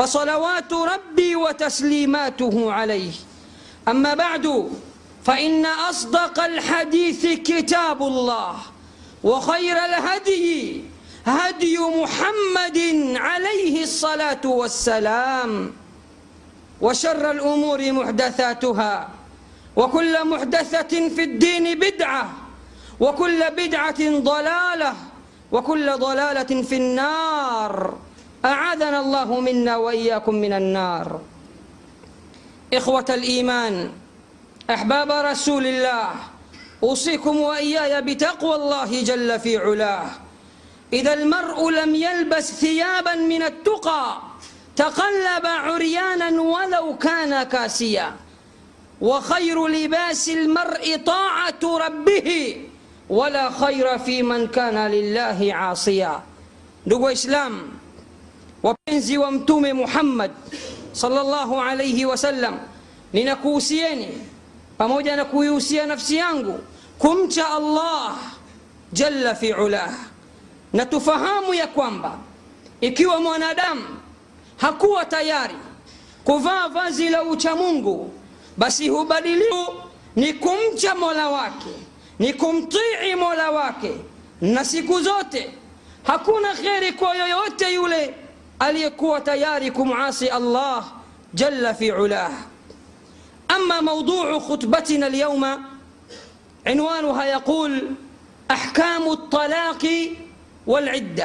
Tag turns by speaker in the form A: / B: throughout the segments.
A: فصلوات ربي وتسليماته عليه أما بعد فإن أصدق الحديث كتاب الله وخير الهدي هدي محمد عليه الصلاة والسلام وشر الأمور محدثاتها وكل محدثة في الدين بدعة وكل بدعة ضلالة وكل ضلالة في النار أعاذنا الله منا وإياكم من النار إخوة الإيمان أحباب رسول الله أوصيكم وإياي بتقوى الله جل في علاه إذا المرء لم يلبس ثيابا من التقى تقلب عريانا ولو كان كاسيا وخير لباس المرء طاعة ربه ولا خير في من كان لله عاصيا ndugu waislamu wapenzi wa mtume muhammad salllahu alaihi wasallam ninakuhusieni pamoja na kuihusia nafsi yangu kumcha allah jalla fi ulah na tufahamu ya kwamba ikiwa mwanadamu hakuwa tayari kuvaa vazi la uchamungu basi hubadiliu ni kumcha mola wake ni kumtii mola wake na siku zote hakuna kheri kwa yoyote yule aliyekuwa tayari kumasi allah jalla fi ulah ama mauduu khutbatina alyawma عنوانها يقول احكام الطلاق والعده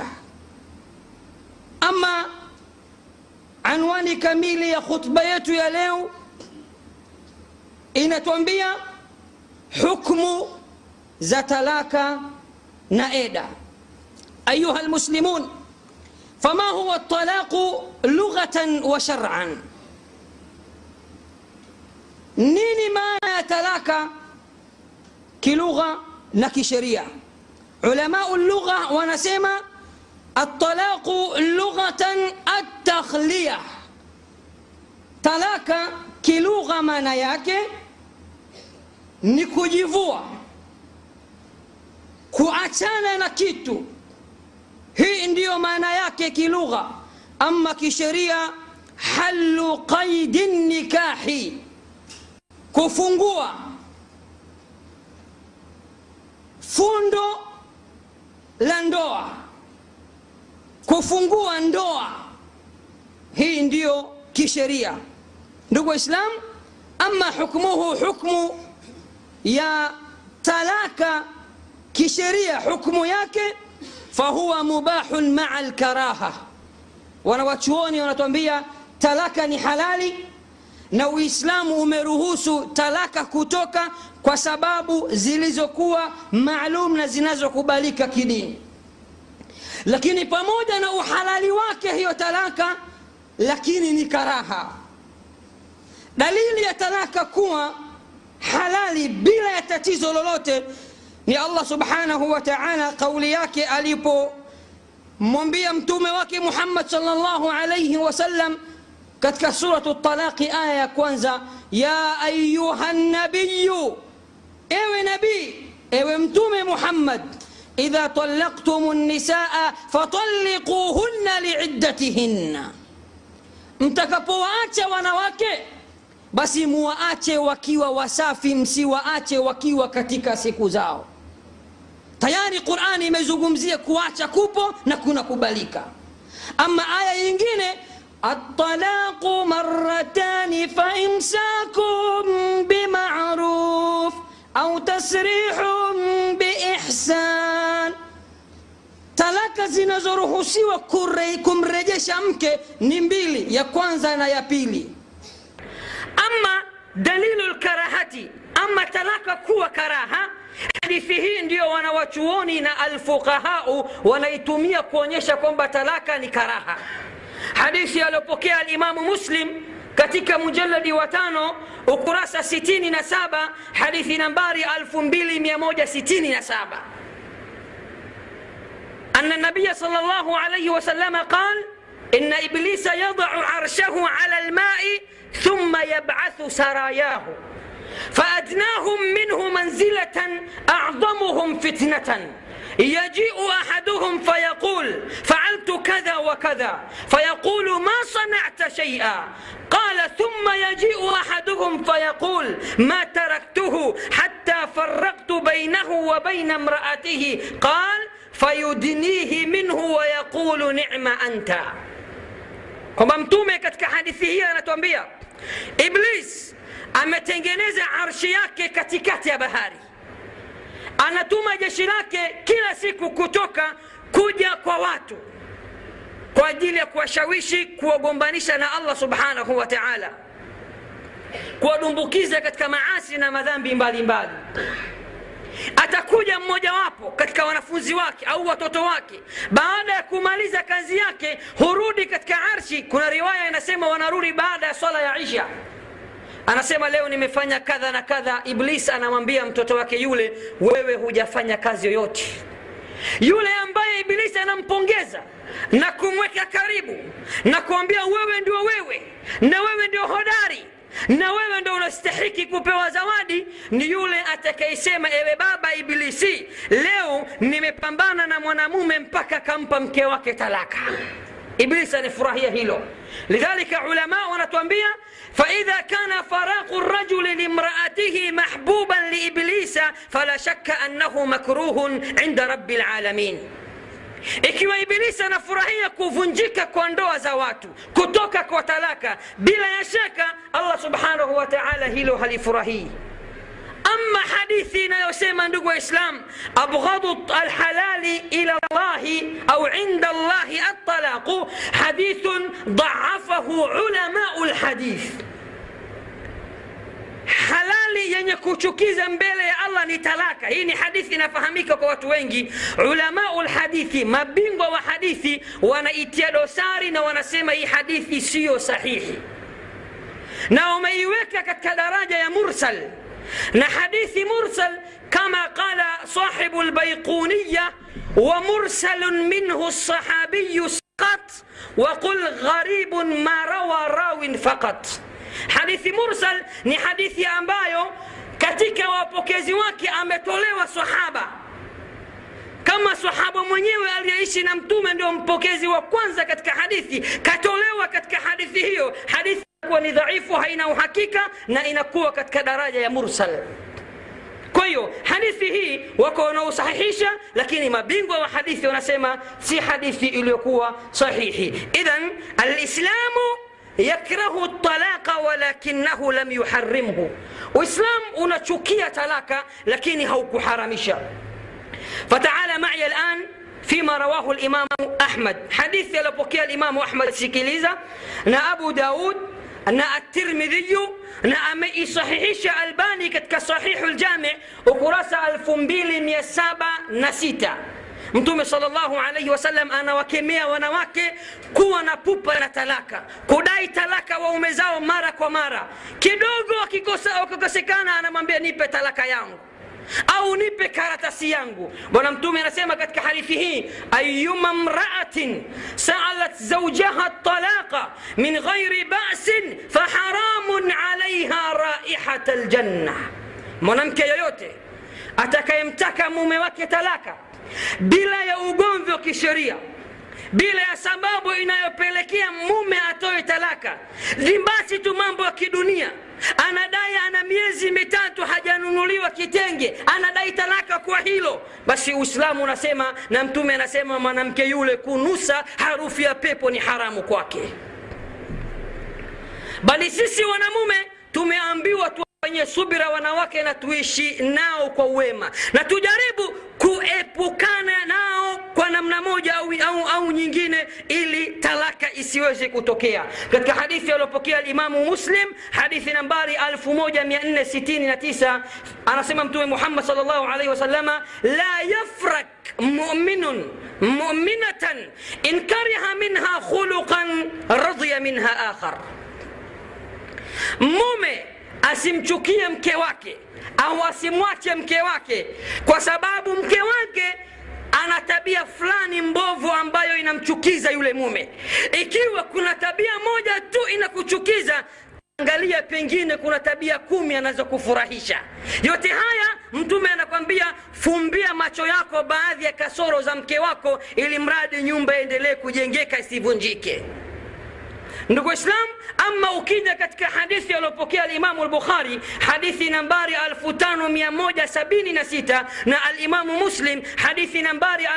A: اما anwani kamili ya khutba yetu ya leo inatuambia hukmu za talaka na eda ayuha lmuslimun fama huwa talaqu lughatan wa shar'an nini maana ya talaka kilugha na kisheria ulamau lugha wanasema الطلاق لغة التخلية talaka kilugha maana yake ni kujivua kuachana na kitu hii ndiyo maana yake kilugha ama kisheria halu qaidi nikahi kufungua fundo la ndoa kufungua ndoa hii ndiyo kisheria ndugu waislam ama hukmuhu hukmu ya talaka kisheria hukmu yake fahuwa mubahun maa lkaraha wanawachuoni wanatuambia talaka ni halali na uislamu umeruhusu talaka kutoka kwa sababu zilizokuwa maalum na zinazokubalika kidini lakini pamoja na uhalali wake hiyo talaka lakini ni karaha dalili ya talaka kuwa halali bila ya tatizo lolote ni allah subhanahu wa taala kauli yake alipomwambia mtume wake muhammad salllahu alaihi wasallam katika suratu talaqi aya ya kwanza ya ayuha nabiyu ewe nabii ewe mtume muhammad idha talaqtum nisaa fatalliquhunna liiddatihinna mtakapowaacha wanawake basi muwaache wakiwa wasafi msiwaache wakiwa katika siku zao tayari qurani imezungumzia kuacha kupo na kunakubalika ama aya nyingine الطلاق مرتان فإمساك بمعروف أو تسريح بإحسان talaka zinazoruhusiwa kumrejesha mke ni mbili ya kwanza na ya pili ama dalilu lkarahati ama talaka kuwa karaha hadithi hii ndio wanawachuoni na alfuqahau wanaitumia kuonyesha kwamba talaka ni karaha hadithi aliyopokea alimamu muslim katika mujaladi wa tano ukurasa 67 hadithi nambari 2167 أن النبي صلى الله عليه وسلم قال إن إبليس يضع عرشه على الماء ثم يبعث سراياه فأدناهم منه منزلة أعظمهم فتنة يجيء احدهم فيقول فعلت كذا وكذا فيقول ما صنعت شيئا قال ثم يجيء احدهم فيقول ما تركته حتى فرقت بينه وبين امراته قال فيدنيه منه ويقول نعم انت kwamba mtume katika hadithi hii anatuambia iblis ametengeneza arshi yake katikati ya bahari anatuma jeshi lake kila siku kutoka kuja kwa watu kwa ajili ya kuwashawishi kuwagombanisha na allah subhanahu wa taala kuwadumbukiza katika maasi na madhambi mbalimbali mbali atakuja mmojawapo katika wanafunzi wake au watoto wake baada ya kumaliza kazi yake hurudi katika arshi kuna riwaya inasema wanarudi baada ya swala ya isha anasema leo nimefanya kadha na kadha iblis anamwambia mtoto wake yule wewe hujafanya kazi yoyote yule ambaye ibilisi anampongeza na kumweka karibu na kuambia wewe ndio wewe na wewe ndio hodari na wewe ndo unastahiki kupewa zawadi ni yule atakayesema ewe baba ibilisi leo nimepambana na mwanamume mpaka kampa mke wake talaka iblisi anafurahia hilo lidhalika ulama wanatuambia فإذا كان فراق الرجل لامرأته محبوبا لإبليس فلا شك أنه مكروه عند رب العالمين ikiwa ibilisi anafurahia kuvunjika kwa ndoa za watu kutoka kwa talaka bila ya shaka allah subhanahu wa taala hilo halifurahii ama hadithi inayosema ndugu waislam abghadu alhalali ila llahi au inda llahi altalaqu hadithun dhaafahu ulamau lhadith halali yenye kuchukiza mbele ya allah ni talaka hii ni hadithi inafahamika kwa watu wengi ulamau lhadithi mabingwa wa hadithi wanaitia dosari na wanasema hii hadithi siyo sahihi na wameiweka katika daraja ya mursal na hadithi mursal kama qala sahibu lbaiquniya ومرسل منه الصحابي سقط وقل غريب ما روى راو فقط hadithi mursal ni hadithi ambayo katika wapokezi wake ametolewa sahaba kama sahaba mwenyewe aliyeishi na mtume ndio mpokezi wa kwanza katika hadithi katolewa katika hadithi hiyo hadithi kuwa ni dhaifu haina uhakika na inakuwa katika daraja ya mursal kwa hiyo hadithi hii wako wanaosahihisha lakini mabingwa wa hadithi wanasema si hadithi iliyokuwa sahihi idhan alislamu yakrahu talaqa walakinahu lam yuharimhu uislam unachukia talaka lakini haukuharamisha fataala maya alan فيما رواه الإمام أحمد حديث يلبوكي الإمام أحمد سيكيليزا نا أبو داود نا الترمذي نا أمي صحيحش الباني كتك صحيح الجامع وكراسة الفنبيل ميسابة نسيتا mtume salllahu alaihi wasallam anawakemea wanawake kuwa na pupa na talaka kudai talaka waume zao mara kwa mara kidogo wakikosekana anamwambia nipe talaka yangu au nipe karatasi yangu bwana mtume anasema katika hadithi hii ayuma mraatin saalat zaujaha talaqa min ghairi basin faharamun alaiha raihata ljanna mwanamke yoyote atakayemtaka mume wake talaka bila ya ugomvi wa kisheria bila ya sababu inayopelekea mume atoe talaka ni basi tu mambo ya kidunia anadai ana miezi mitatu hajanunuliwa kitenge anadai talaka kwa hilo basi uislamu unasema na mtume anasema mwanamke yule kunusa harufu ya pepo ni haramu kwake bali sisi wanamume tumeambiwa tuwafanyie subira wanawake na tuishi nao kwa uwema na tujaribu kuepukana nao kwa namna moja au, au, au nyingine ili talaka isiweze kutokea katika hadithi aliyopokea limamu muslim hadithi nambari 1469 anasema mtume muhammad salllahu alaihi wasalama la yafrak muminun muminatan in kariha minha khuluqan radhiya minha akhar mume asimchukie mke wake au asimwache mke wake kwa sababu mke wake ana tabia fulani mbovu ambayo inamchukiza yule mume ikiwa kuna tabia moja tu inakuchukiza angalia pengine kuna tabia kumi anazokufurahisha yote haya mtume anakwambia fumbia macho yako baadhi ya kasoro za mke wako ili mradi nyumba iendelee kujengeka isivunjike ndugu islam ama ukija katika hadithi aliyopokea alimamu lbukhari hadithi nambari 5176 na alimamu muslim hadithi nambari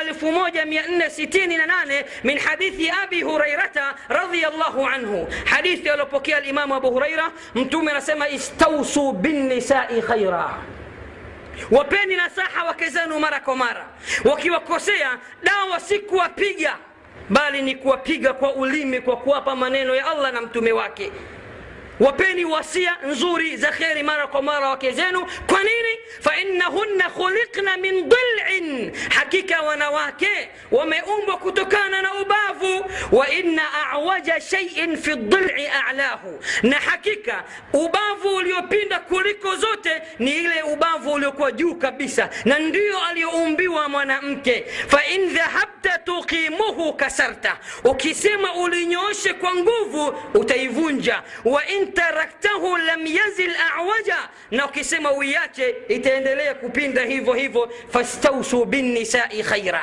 A: 1468 min hadithi abi hurairata radiallahu anhu hadithi aliyopokea alimamu abu huraira mtume anasema istausu binnisai khaira wapeni nasaha wake zenu mara kwa mara wakiwakosea dawa si kuwapiga bali ni kuwapiga kwa ulimi kwa kuwapa maneno ya allah na mtume wake wapeni wasia nzuri za kheri mara kwa mara wake zenu kwa nini fainnahunna khuliqna min dilin hakika wanawake wameumbwa kutokana na ubavu wa inna awaja shaiin fi dili alahu na hakika ubavu uliopinda kuliko zote ni ile ubavu uliokuwa juu kabisa na ndio aliyoumbiwa mwanamke fain dhahabta tuqimuhu kasarta ukisema ulinyooshe kwa nguvu utaivunja wa in taraktahu lam yazil awaja na ukisema uiache itaendelea kupinda hivyo hivyo fastausu binnisai khaira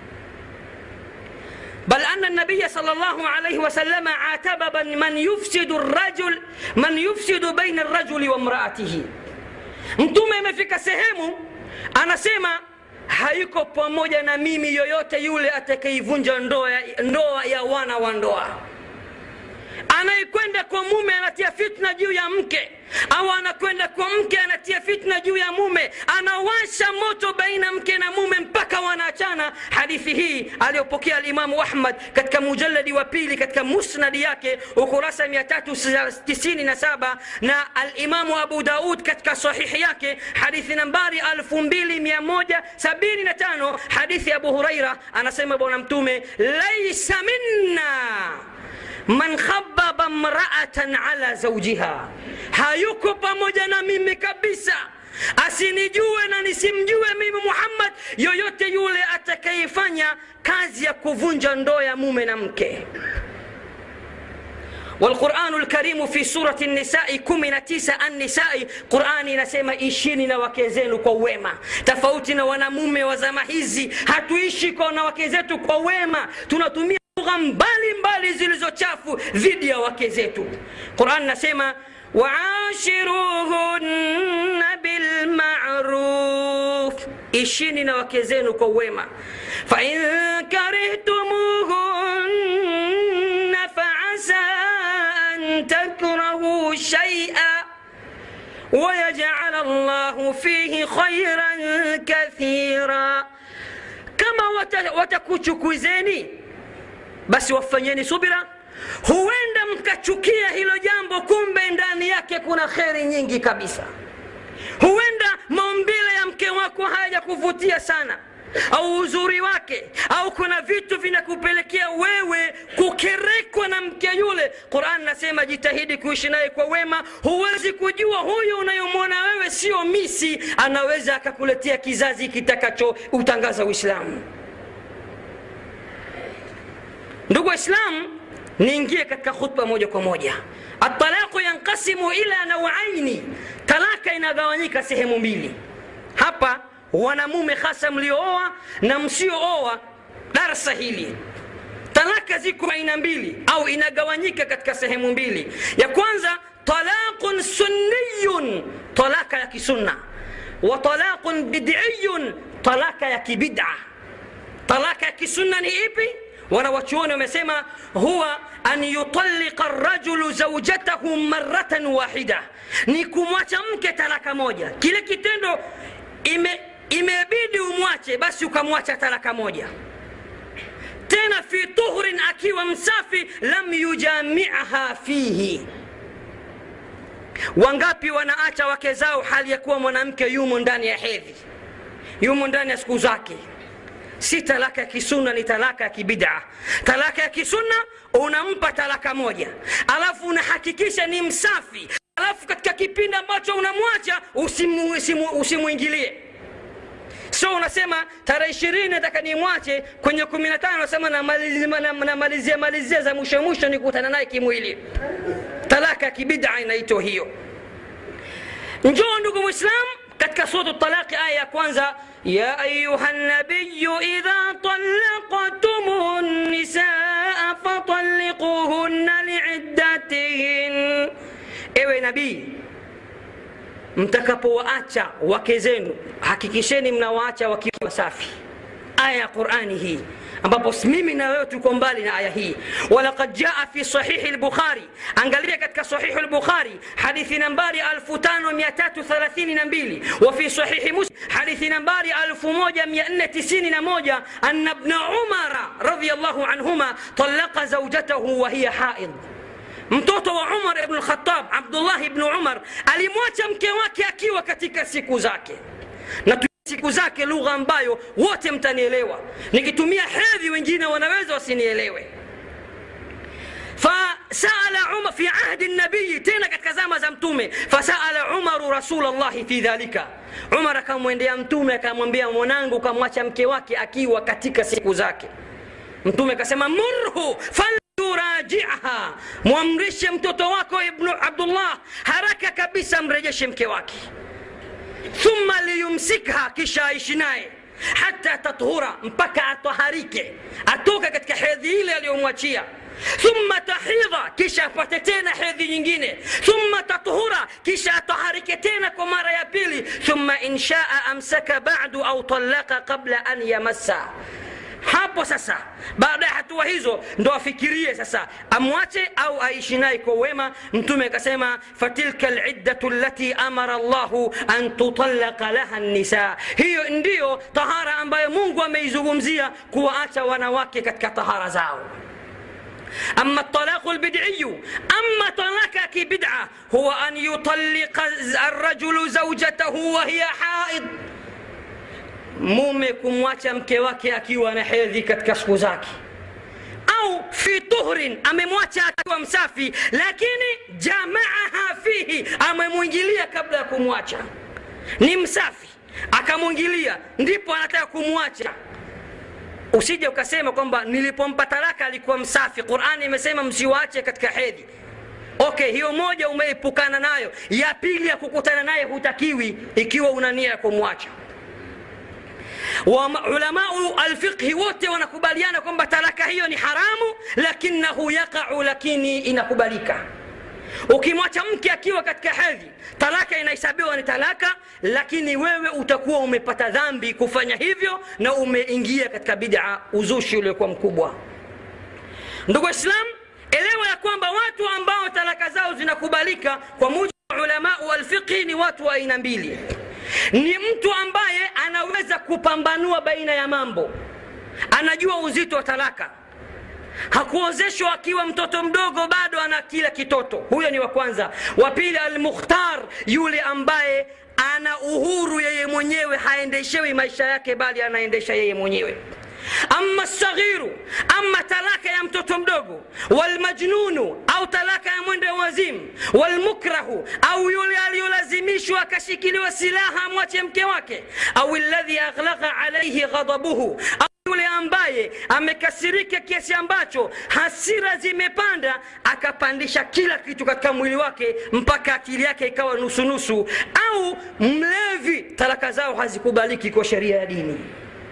A: بل أن النبي صلى الله عليه وسلم عاتب من يفسد الرجل من يفسد بين الرجل وامرأته mtume imefika sehemu anasema haiko pamoja na mimi yoyote yule atakayeivunja ndoa, ndoa ya wana wa ndoa anayekwenda kwa mume anatia fitna juu ya mke au anakwenda kwa mke anatia fitna juu ya mume anawasha moto baina mke na mume mpaka wanaachana hadithi hii aliyopokea alimamu ahmad katika mujaladi wa pili katika musnadi yake ukurasa 397 na alimamu abu daud katika sahihi yake hadithi nambari 2175 hadithi abu huraira anasema bwana mtume laisa minna man khababa mraatan ala zaujiha hayuko pamoja na mimi kabisa asinijue na nisimjue mimi muhammad yoyote yule atakayefanya kazi ya kuvunja ndoa ya mume na mke والقرآن الكريم في سورة النساء كمنا تيسا النساء قرآن نسيما ishini na wake zenu kwa wema tofauti na wanamume wa zama hizi hatuishi kwa na wake zetu kwa wema tunatumia lugha mbalimbali zilizo chafu dhidi ya wake zetu quran nasema waashiruhunna bilmaruf ishini na wake zenu kwa wema fain karihtumuhunna faasa an takrahuu shaia ويجعل الله فيه خيرا كثيرا كما watakuchukuzeni basi wafanyeni subira huenda mkachukia hilo jambo kumbe ndani yake kuna kheri nyingi kabisa huenda maumbile ya mke wako haja kuvutia sana au uzuri wake au kuna vitu vinakupelekea wewe kukerekwa na mke yule quran nasema jitahidi kuishi naye kwa wema huwezi kujua huyu unayomwona wewe sio misi anaweza akakuletea kizazi kitakacho utangaza uislamu ndugu waislamu niingie katika khutba moja kwa moja atalaqu yanqasimu ila nawaini talaka inagawanyika sehemu mbili hapa wanamume hasa mliooa na msiooa darsa hili talaka ziko aina mbili au inagawanyika katika sehemu mbili ya kwanza talaqun sunniyun talaka ya kisunna wa talaqun bidiyun talaka ya kibida talaka ya kisunna ni ipi wanawachuoni wamesema huwa an yutalliqa rajulu zaujatahu maratan wahida ni kumwacha mke talaka moja kile kitendo ime imebidi umwache basi ukamwacha talaka moja tena fi tuhrin akiwa msafi lam yujamiaha fihi wangapi wanaacha wake zao hali ya kuwa mwanamke yumo ndani ya hedhi yumo ndani ya siku zake si talaka ya kisunna ni talaka ya kibidaa talaka ya kisunna unampa talaka moja alafu unahakikisha ni msafi alafu katika kipindi ambacho unamwacha usimwingilie usimu, usimu so unasema tarehe ishirini nataka nimwache kwenye kumi na tano nasema namalizia malizia za mwisho mwisho nikutana naye kimwili talaka ya kibida inaitwa hiyo njoo ndugu mwislam katika suratu talaqi aya ya kwanza ya ayuha nabiyu idha talaqtum nisaa fatalliquhunna liiddatihin ewe nabii mtakapowaacha wake zenu hakikisheni mnawaacha wakiwa safi aya ya qurani hii ambapo mimi na wewe tuko mbali na aya hii walaqad jaa fi sahihi lbukhari angalia katika sahihi lbukhari hadithi nambari 5332 wa fi sahihi muslim hadithi nambari 1491 anna bna umara radiallahu anhuma talaqa zaujatahu wa hiya haid mtoto wa umar ibn lkhatab abdullah ibnu umar alimwacha mke wake akiwa katika siku zake na siku zake lugha ambayo wote mtanielewa nikitumia hedhi wengine wanaweza wasinielewe فسأل عمر في عهد النبي تينا katika zama za mtume فسأل عمر رسول الله في ذلك عمر akamwendea mtume akamwambia mwanangu kamwacha mke wake akiwa katika siku zake mtume akasema murhu falyurajiha mwamrishe mtoto wako ibnu abdullah haraka kabisa mrejeshe mke wake thumma liyumsikha kisha aishi naye hata tathura mpaka ataharike atoka katika hedhi ile aliyomwachia thumma tahidha kisha apate tena hedhi nyingine thumma tathura kisha ataharike tena kwa mara ya pili thumma inshaa amsaka badu au talaka qabla an yamassa hapo sasa baada ya hatua hizo ndo afikirie sasa amwache au aishi naye kwa wema mtume akasema fatilka liddatu lati amara llahu an tutallaka laha nisa hiyo ndiyo tahara ambayo mungu ameizungumzia kuwaacha wanawake katika tahara zao أما الطلاق البدعي أما طلاقك بدعة هو أن يطلق الرجل زوجته وهي حائض mume kumwacha mke wake akiwa na hedhi katika siku zake au fi tuhrin amemwacha akiwa msafi lakini jamaaha fihi amemwingilia kabla ya kumwacha ni msafi akamwingilia ndipo anataka kumwacha usije ukasema kwamba nilipompa talaka alikuwa msafi qurani imesema msiwache katika hedhi okay hiyo moja umeepukana nayo ya pili ya kukutana naye hutakiwi ikiwa una nia ya kumwacha ulamau alfiqhi wote wanakubaliana kwamba talaka hiyo ni haramu lakinahu yaqau lakini inakubalika ukimwacha mke akiwa katika hedhi talaka inahesabiwa ni talaka lakini wewe utakuwa umepata dhambi kufanya hivyo na umeingia katika bida uzushi uliokuwa mkubwa ndugu waislam elewa ya kwamba watu ambao talaka zao zinakubalika kwa mujibu wa ulamau alfiqhi ni watu wa aina mbili ni mtu ambaye anaweza kupambanua baina ya mambo anajua uzito wa talaka hakuozeshwa akiwa mtoto mdogo bado ana kila kitoto huyo ni wa kwanza wa pili almukhtar yule ambaye ana uhuru yeye mwenyewe haendeshewi maisha yake bali anaendesha yeye mwenyewe ama saghiru ama talaka ya mtoto mdogo walmajnunu au talaka ya mwende wazimu walmukrahu au yule aliyolazimishwa akashikiliwa silaha amwache mke wake au ladhi aghlaqa alaihi ghadabuhu yule ambaye amekasirika kiasi ambacho hasira zimepanda akapandisha kila kitu katika mwili wake mpaka akili yake ikawa nusunusu au mlevi talaka zao hazikubaliki kwa sheria ya dini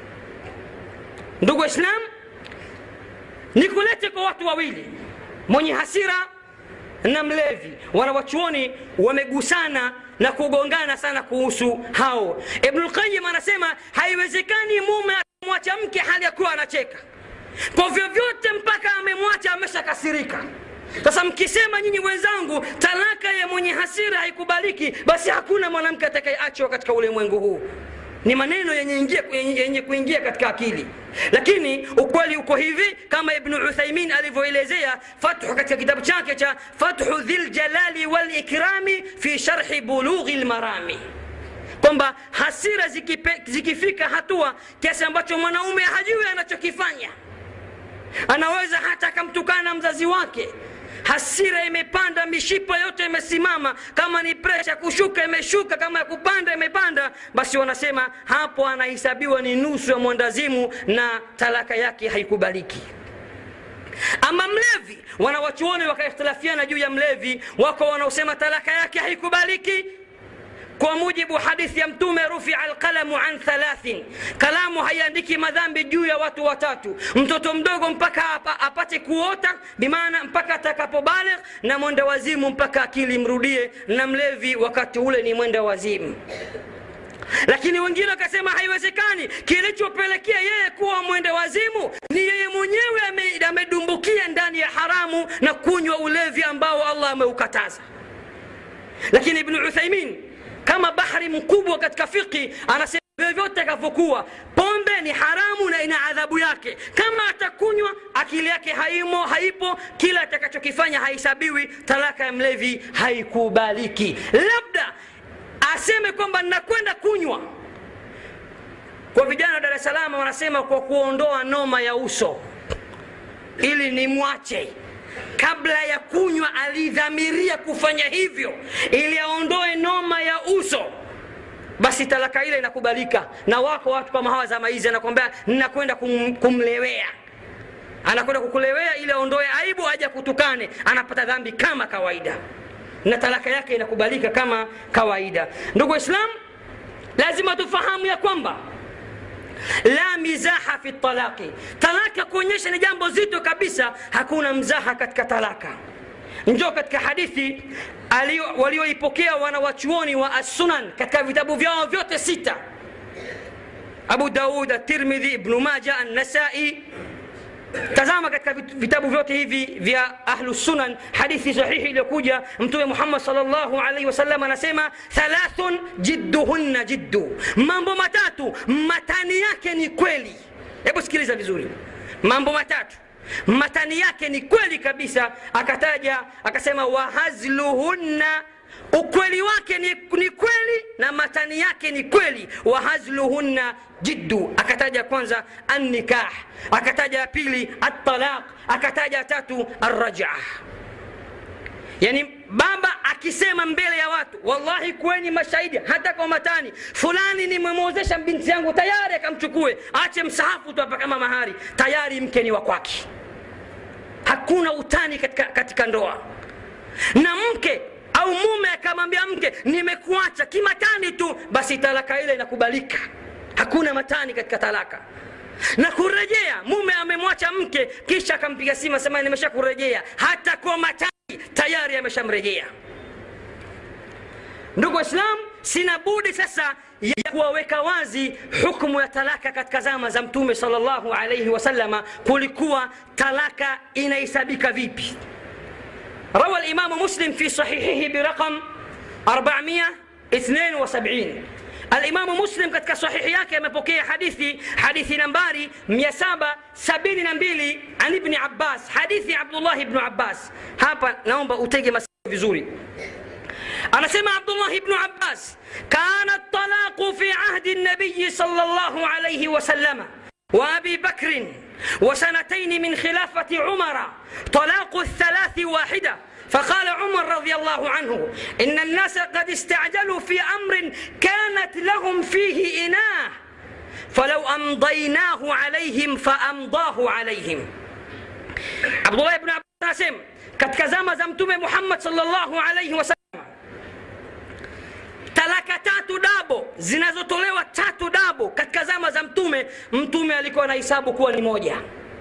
A: ndugu waislam nikulete kwa watu wawili mwenye hasira na mlevi wanawachuoni wamegusana na kugongana sana kuhusu hao ibnulqayim anasema haiwezekani mume akamwacha mke hali ya kuwa anacheka kwa vyovyote mpaka amemwacha ameshakasirika sasa mkisema nyinyi wenzangu talaka ya mwenye hasira haikubaliki basi hakuna mwanamke atakayeachwa katika ulimwengu huu ni maneno yenye, ingia, yenye, yenye kuingia katika akili lakini ukweli uko hivi kama ibnu uthaimin alivyoelezea fathu katika kitabu chake cha fathu dhiljalali walikrami fi sharhi bulughi lmarami kwamba hasira zikipe, zikifika hatua kiasi ambacho mwanaume hajui anachokifanya anaweza hata akamtukana mzazi wake hasira imepanda mishipa yote imesimama kama ni presha kushuka imeshuka kama ya kupanda imepanda basi wanasema hapo anahesabiwa ni nusu ya mwandazimu na talaka yake haikubaliki ama mlevi wanawachuoni wakaikhtilafiana juu ya mlevi wako wanaosema talaka yake haikubaliki kwa mujibu hadithi ya mtume rufia alqalamu an thalathin kalamu haiandiki madhambi juu ya watu watatu mtoto mdogo mpaka apa, apate kuota bimaana mpaka atakapobaligh na mwenda wazimu mpaka akili mrudie na mlevi wakati ule ni mwenda wazimu lakini wengine wakasema haiwezekani kilichopelekea yeye kuwa mwende wazimu ni yeye mwenyewe ame- amedumbukia ndani ya haramu na kunywa ulevi ambao allah ameukataza lakini ibnu uthaimin kama bahari mkubwa katika fiqhi anasema vyovyote akavyokuwa pombe ni haramu na ina adhabu yake kama atakunywa akili yake haimo haipo kila atakachokifanya haisabiwi talaka ya mlevi haikubaliki labda aseme kwamba ninakwenda kunywa kwa vijana wa dar es salaam wanasema kwa kuondoa noma ya uso ili nimwache kabla ya kunywa alidhamiria kufanya hivyo ili aondoe noma ya uso basi talaka ile inakubalika na wako watu kama hawa zama hizi anakwambia ninakwenda kum, kumlewea anakwenda kukulewea ili aondoe aibu aja kutukane anapata dhambi kama kawaida na talaka yake inakubalika kama kawaida ndugu waislam lazima tufahamu ya kwamba la mizaha fi talaqi talaka kuonyesha ni jambo zito kabisa hakuna mzaha katika talaka njoo katika hadithi alio- walioipokea wanawachuoni wa assunan katika vitabu vyao vyote sita abu daud atirmidhi ibnu maja annasai tazama katika vit- vitabu vyote hivi vya ahlu sunan hadithi sahihi iliyokuja mtume muhammad salllahu alaihi wasallam anasema thalathun jidduhunna jiddu mambo matatu matani yake ni kweli hebu sikiliza vizuri mambo matatu matani yake ni kweli kabisa akataja akasema wahazluhunna ukweli wake ni, ni kweli na matani yake ni kweli wahazluhunna jiddu akataja kwanza annikah akataja ya pili atalaq akataja tatu arrajaa yani baba akisema mbele ya watu wallahi kweni mashahidi hata kwa matani fulani nimemwozesha binti yangu tayari akamchukue ache msahafu tu hapa kama mahari tayari mke ni wa kwake hakuna utani katika, katika ndoa na mke au mume akamwambia mke nimekuacha kimatani tu basi talaka ile inakubalika hakuna matani katika talaka na kurejea mume amemwacha mke kisha akampiga simu asema nimesha kurejea hata kwa matani tayari ameshamrejea ndugu waislam sina budi sasa ya kuwaweka wazi hukmu ya talaka katika zama za mtume salllahu alaihi wasalama kulikuwa talaka inahesabika vipi روى الإمام مسلم في صحيحه برقم 472 الإمام مسلم katika sahihi yake amepokea hadithi hadithi nambari 772 an ibni abbas hadithi ya abdullah ibnu abbas hapa naomba utege masikio vizuri anasema abdullah ibnu abbas kana talaqu fi ahdi nabiyi sal llah alaihi wasalama وابي بكر وسنتين من خلافه عمر طلاق الثلاث واحده فقال عمر رضي الله عنه ان الناس قد استعجلوا في امر كانت لهم فيه اناه فلو امضيناه عليهم فامضاه عليهم عبد الله بن عباس katika zama za mtume muhammad salllahu alaihi wasallam talaka tatu dabo zinazotolewa tatu dabo katika zama za mtume mtume alikuwa na hisabu kuwa ni moja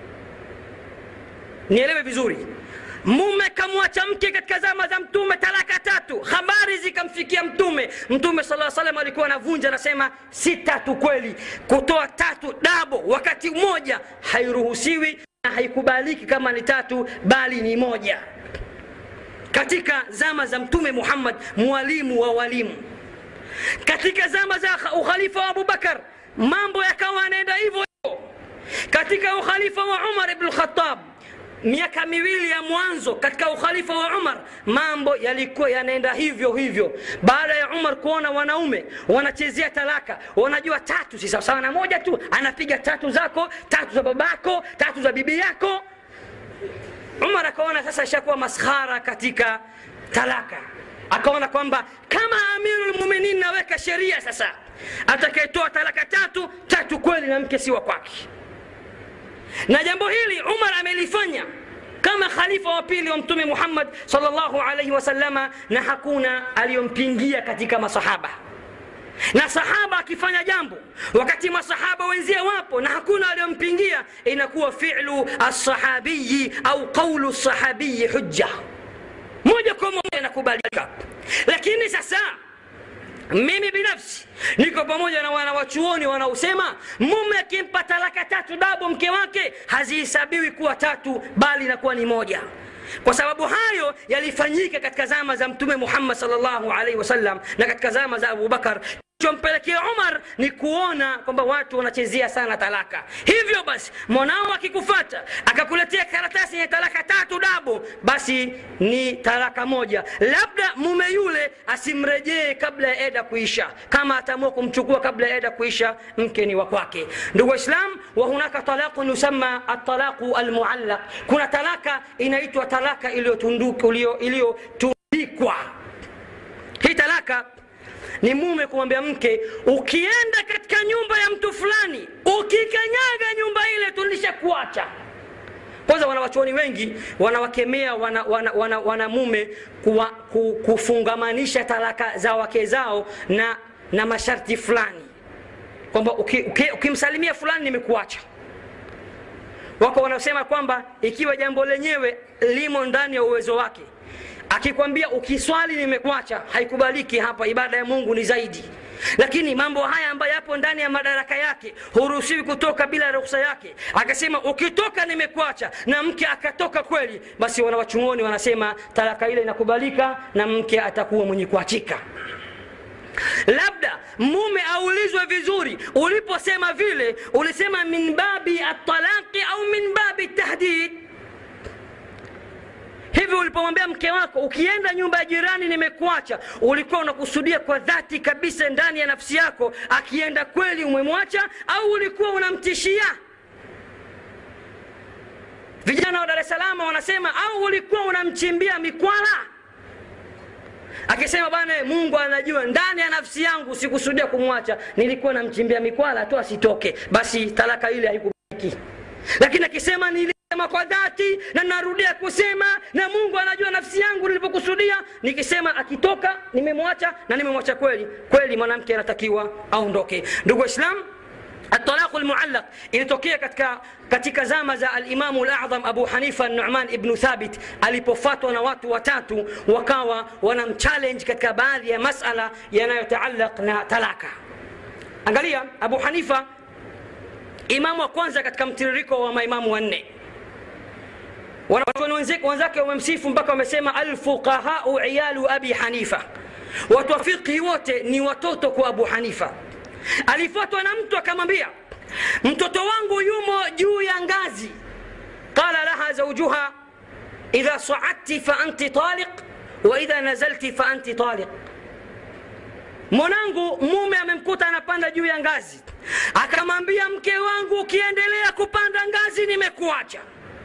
A: nielewe vizuri mume kamwacha mke katika zama za mtume talaka tatu habari zikamfikia mtume mtume saa salam alikuwa anavunja anasema si tatu kweli kutoa tatu dabo wakati mmoja hairuhusiwi na haikubaliki kama ni tatu bali ni moja katika zama za mtume muhammad mwalimu wa walimu katika zama za ukhalifa wa abubakar mambo yakawa yanaenda hivyo hivyo katika ukhalifa wa umar ibn lkhatab miaka miwili ya mwanzo katika ukhalifa wa umar mambo yalikuwa yanaenda hivyo hivyo baada ya umar kuona wanaume wanachezea talaka wanajua tatu si sawasawa na moja tu anapiga tatu zako tatu za babako tatu za bibi yako umar akaona sasa ishakuwa maskhara katika talaka akaona kwamba kama amirulmuminin naweka sheria sasa atakayetoa talaka tatu tatu kweli na mke si wa kwake na jambo hili umar amelifanya kama khalifa wa pili wa mtume muhammad salllahu alaihi wasalama na hakuna aliyompingia katika masahaba na sahaba akifanya jambo wakati masahaba wenzie wapo na hakuna aliyompingia inakuwa filu alsahabiyi au qaulu sahabiyi hujja moja kwa moja inakubalika lakini sasa mimi binafsi niko pamoja na wanawachuoni wanaosema mume akimpa talaka tatu dabo mke wake hazihesabiwi kuwa tatu bali inakuwa ni moja kwa sababu hayo yalifanyika katika zama za mtume muhammad salllahu alaihi wasallam na katika zama za abubakar chompelekea umar ni kuona kwamba watu wanachezea sana talaka hivyo basi mwanao akikufata akakuletea karatasi yenye talaka tatu dabo basi ni talaka moja labda mume yule asimrejee kabla ya eda kuisha kama ataamua kumchukua kabla ya eda kuisha mke ni wa kwake ndugu waislam wa hunaka talaqun yusama atalaqu almuallaq kuna talaka inaitwa talaka iliyotundikwa hii talaka ni mume kumwambia mke ukienda katika nyumba ya mtu fulani ukikanyaga nyumba ile tulishakuacha kwanza wanawachuoni wengi wanawakemea wana, wana, wana, wana mume kuwa, ku, kufungamanisha talaka za wake zao na, na masharti fulani kwamba ukimsalimia uki, uki fulani nimekuacha wako wanaosema kwamba ikiwa jambo lenyewe limo ndani ya uwezo wake akikwambia ukiswali nimekuacha haikubaliki hapa ibada ya mungu ni zaidi lakini mambo haya ambayo yapo ndani ya madaraka yake huruhusiwi kutoka bila ruhusa yake akasema ukitoka nimekuacha na mke akatoka kweli basi wanawachungoni wanasema talaka ile inakubalika na mke atakuwa mwenye kuachika labda mume aulizwe vizuri uliposema vile ulisema min babi atalaqi au min babi tahdid hivi ulipomwambia mke wako ukienda nyumba ya jirani nimekuacha ulikuwa unakusudia kwa dhati kabisa ndani ya nafsi yako akienda kweli umemwacha au ulikuwa unamtishia vijana wa dar es salaam wanasema au ulikuwa unamchimbia mikwala akisema bana mungu anajua ndani ya nafsi yangu sikusudia kumwacha nilikuwa namchimbia mikwala tu asitoke basi talaka ile haikubaliki lakini akisema nilisema kwa dhati na narudia kusema na mungu anajua nafsi yangu nilivyokusudia nikisema akitoka nimemwacha na nimemwacha kweli kweli mwanamke anatakiwa aondoke ndugu waislamu الطلاق المعلق ilitokea katika katika zama za alimamu ladham abu hanifa numan ibnu thabit alipofatwa na watu watatu wakawa wanamchallenge katika baadhi ya masala yanayotaalaq na talaka angalia abu hanifa imamu wa kwanza katika mtiririko wa maimamu wanne wanachuoni wenzake wamemsifu mpaka wamesema alfuqahau iyalu abi hanifa watu wa fiqhi wote ni watoto kwa abu hanifa alifuatwa na mtu akamwambia mtoto wangu yumo juu ya ngazi qala laha zaujuha idha saadti fa anti taliq wa idha nazalti fa anti taliq mwanangu mume amemkuta anapanda juu ya ngazi akamwambia mke wangu ukiendelea kupanda ngazi nimekuacha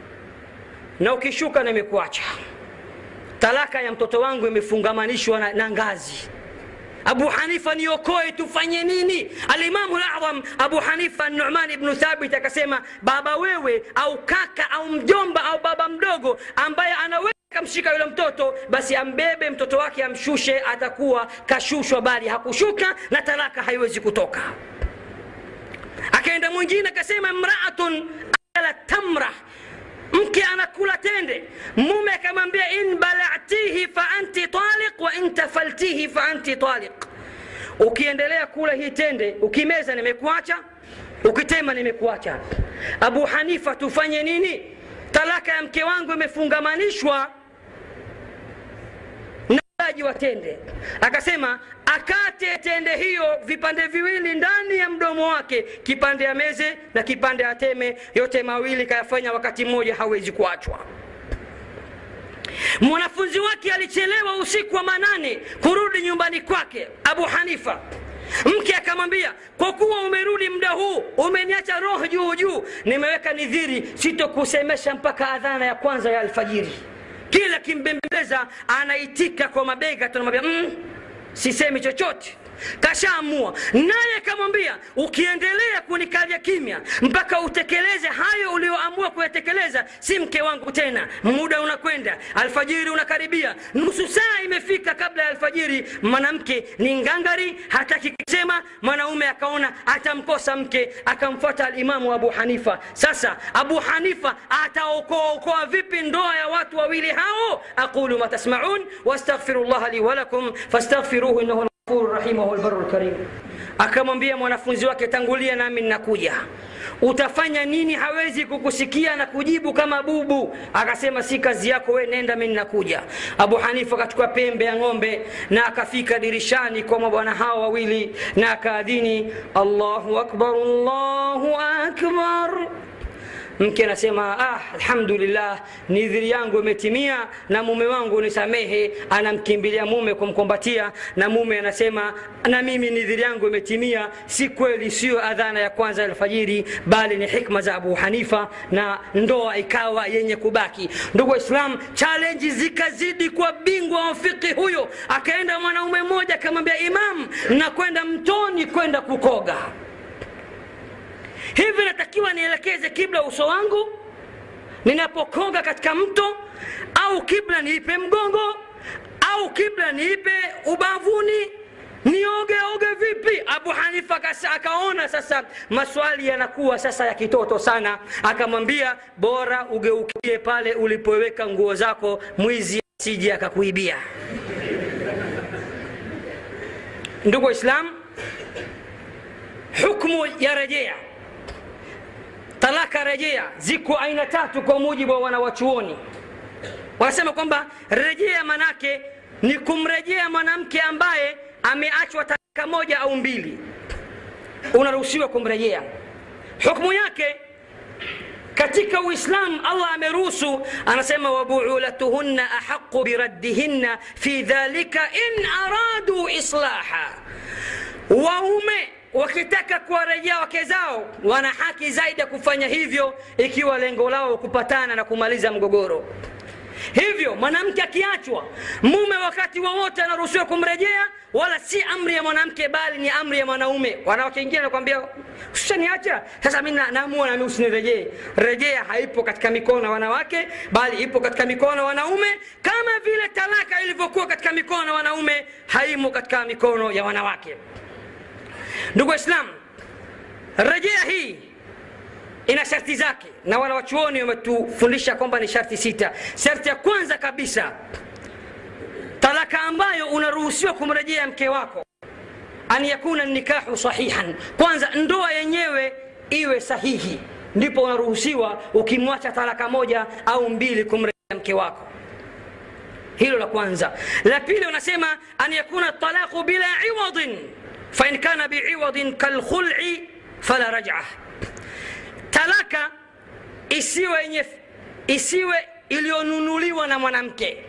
A: na ukishuka nimekuacha talaka ya mtoto wangu imefungamanishwa na, na ngazi abu hanifa niokoe tufanye nini alimamu ladham abu hanifa numan ibnu thabit akasema baba wewe au kaka au mjomba au baba mdogo ambaye anaweza kamshika yule mtoto basi ambebe mtoto wake amshushe atakuwa kashushwa bali hakushuka na talaka haiwezi kutoka akaenda mwingine akasema mraatun akala tamra mke anakula tende mume akamwambia in balatihi fa anti taliq wa in tafaltihi fa anti taliq ukiendelea kula hii tende ukimeza nimekuacha ukitema nimekuacha abu hanifa tufanye nini talaka ya mke wangu imefungamanishwa na ulaji wa tende akasema akate tende hiyo vipande viwili ndani ya mdomo wake kipande ya meze na kipande ateme yote mawili kayafanya wakati mmoja hawezi kuachwa mwanafunzi wake alichelewa usiku wa manane kurudi nyumbani kwake abu hanifa mke akamwambia kwa kuwa umerudi muda huu umeniacha roho juu juu nimeweka nidhiri sitokusemesha mpaka adhana ya kwanza ya alfajiri kila kimbembeleza anaitika kwa mabega tunamwambia mm, sisemi chochote kashaamua naye akamwambia ukiendelea kunikalia kimya mpaka utekeleze hayo ulioamua kuyatekeleza si mke wangu tena muda unakwenda alfajiri unakaribia nusu saa imefika kabla ya alfajiri mwanamke ni ngangari hataki kusema mwanaume akaona atamkosa mke akamfuata alimamu abu hanifa sasa abu hanifa ataokoaokoa vipi ndoa ya watu wawili hao aqulu ma tasmaun wastaghfiru llaha li walakum fastaghfiruhu innahu الغفور الرحيم وهو البر الكريم akamwambia mwanafunzi wake tangulia nami ninakuja utafanya nini hawezi kukusikia na kujibu kama bubu akasema si kazi yako we nenda mi ninakuja abu hanifa akachukua pembe ya ng'ombe na akafika dirishani kwa mabwana hao wawili na akaadhini allahu akbar allahu akbar mke anasema ah, alhamdulillah nidhiri yangu imetimia na mume wangu nisamehe anamkimbilia mume kumkombatia na mume anasema na mimi nidhiri yangu imetimia si kweli siyo adhana ya kwanza ya alfajiri bali ni hikma za abu hanifa na ndoa ikawa yenye kubaki ndugu waislam chalenji zikazidi kwa bingwa wa fiqhi huyo akaenda mwanaume mmoja akamwambia imam nakwenda mtoni kwenda kukoga hivi natakiwa nielekeze kibla uso wangu ninapokoga katika mto au kibla niipe mgongo au kibla niipe ubavuni nioge oge vipi abu hanifa kasa, akaona sasa maswali yanakuwa sasa ya kitoto sana akamwambia bora ugeukie pale ulipoweka nguo zako mwizi asije akakuibia ndugu waislam hukmu ya rejea talaka rejea ziko aina tatu kwa mujibu wa wanawachuoni wanasema kwamba rejea manake ni kumrejea mwanamke ambaye ameachwa talaka moja au mbili unaruhusiwa kumrejea hukmu yake katika uislam allah ameruhusu anasema wabuulatuhunna ahaqu biraddihinna fi dhalika in aradu islaha waume wakitaka kuwarejea wake zao wana haki zaidi ya kufanya hivyo ikiwa lengo lao kupatana na kumaliza mgogoro hivyo mwanamke akiachwa mume wakati wowote wa anaruhusiwa kumrejea wala si amri ya mwanamke bali ni amri ya mwanaume wanawake wengine anakwambia ushaniacha sasa mi naamua nami usinirejee rejea haipo katika mikono ya wanawake bali ipo katika mikono ya wanaume kama vile talaka ilivyokuwa katika mikono ya wanaume haimo katika mikono ya wanawake ndugu waislam rejea hii ina sharti zake na wanawachuoni wametufundisha kwamba ni sharti sita sharti ya kwanza kabisa talaka ambayo unaruhusiwa kumrejea mke wako an yakuna nikahu sahihan kwanza ndoa yenyewe iwe sahihi ndipo unaruhusiwa ukimwacha talaka moja au mbili kumrejea mke wako hilo la kwanza la pili unasema an yakuna talaqu bila iwadin fain kana biiwadin kalkhul'i fala raj'a talaka isiwe yenye isiwe iliyonunuliwa na mwanamke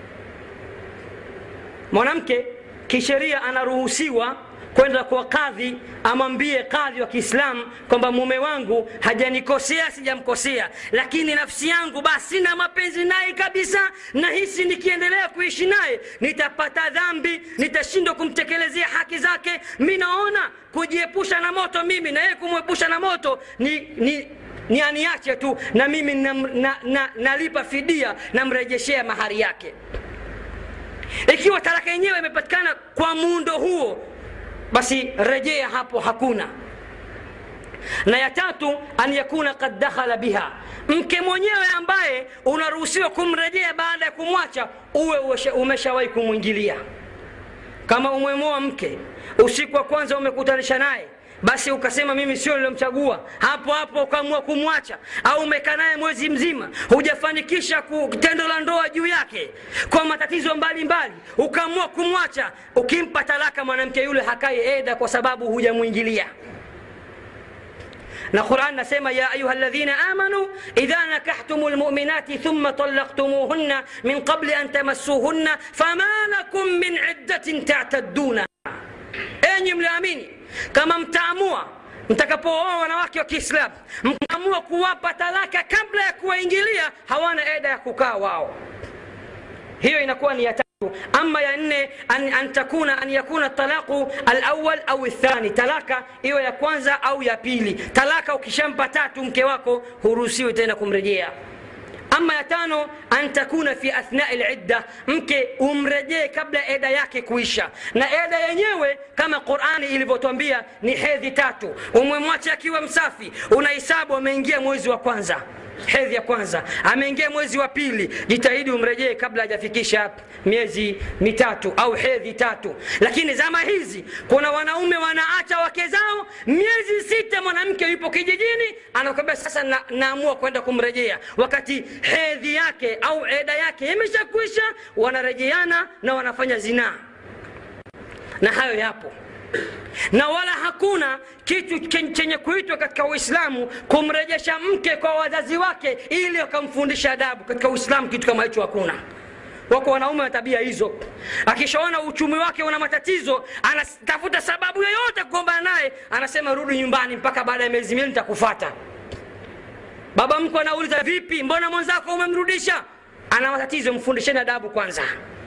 A: mwanamke kisheria anaruhusiwa kwenda kwa kadhi amwambie kadhi wa kiislamu kwamba mume wangu hajanikosea sijamkosea lakini nafsi yangu basi sina mapenzi naye kabisa nahisi nikiendelea kuishi naye nitapata dhambi nitashindwa kumtekelezea haki zake mi naona kujiepusha na moto mimi na yeye kumwepusha na moto ni, ni ni aniache tu na mimi nalipa na, na, na fidia namrejeshea mahari yake ikiwa talaka yenyewe imepatikana kwa muundo huo basi rejea hapo hakuna na ya tatu an yakuna kad dakhala biha mke mwenyewe ambaye unaruhusiwa kumrejea baada ya kumwacha uwe umeshawahi kumwingilia kama umwemoa mke usiku wa kwanza umekutanisha naye basi ukasema mimi sio nilomchagua hapo hapo ukaamua kumwacha au umekaa naye mwezi mzima hujafanikisha tendo la ndoa juu yake kwa matatizo mbalimbali ukaamua kumwacha ukimpa talaka mwanamke yule hakai eda kwa sababu hujamwingilia na quran nasema ya ayuha ladhina amanu idha nakahtum lmuminati thumma talaqtumuhunna min qabli an tamassuhunna fama lakum min iddatin tataddunaha enyi mliamini kama mtaamua mtakapooa wanawake wa kiislamu mkaamua kuwapa talaka kabla ya kuwaingilia hawana eda ya kukaa wao hiyo inakuwa ni ya tatu ama ya nne an, an takuna an yakuna talaqu alawal au thani talaka iwe ya kwanza au ya pili talaka ukishampa tatu mke wako huruhusiwi tena kumrejea ama ya tano an takuna fi athnai lidda mke umrejee kabla eda yake kuisha na eda yenyewe kama qurani ilivyotwambia ni hedhi tatu umemwacha akiwa msafi unahisabu ameingia mwezi wa kwanza hedhi ya kwanza ameingia mwezi wa pili jitahidi umrejee kabla hajafikisha miezi mitatu au hedhi tatu lakini zama hizi kuna wanaume wanaacha wake zao miezi sita mwanamke yupo kijijini anakwambia sasa na, naamua kwenda kumrejea wakati hedhi yake au eda yake imeshakwisha wanarejeana na wanafanya zinaa na hayo yapo na wala hakuna kitu chenye kuitwa katika uislamu kumrejesha mke kwa wazazi wake ili wakamfundisha adabu katika uislamu kitu kama hicho hakuna wako wanaume wa tabia hizo akishaona uchumi wake una matatizo anatafuta sababu yoyote kugombana naye anasema rudi nyumbani mpaka baada ya miezi miwili nitakufata baba mkwe anauliza vipi mbona mwenzako umemrudisha ana matatizo mfundisheni adabu kwanza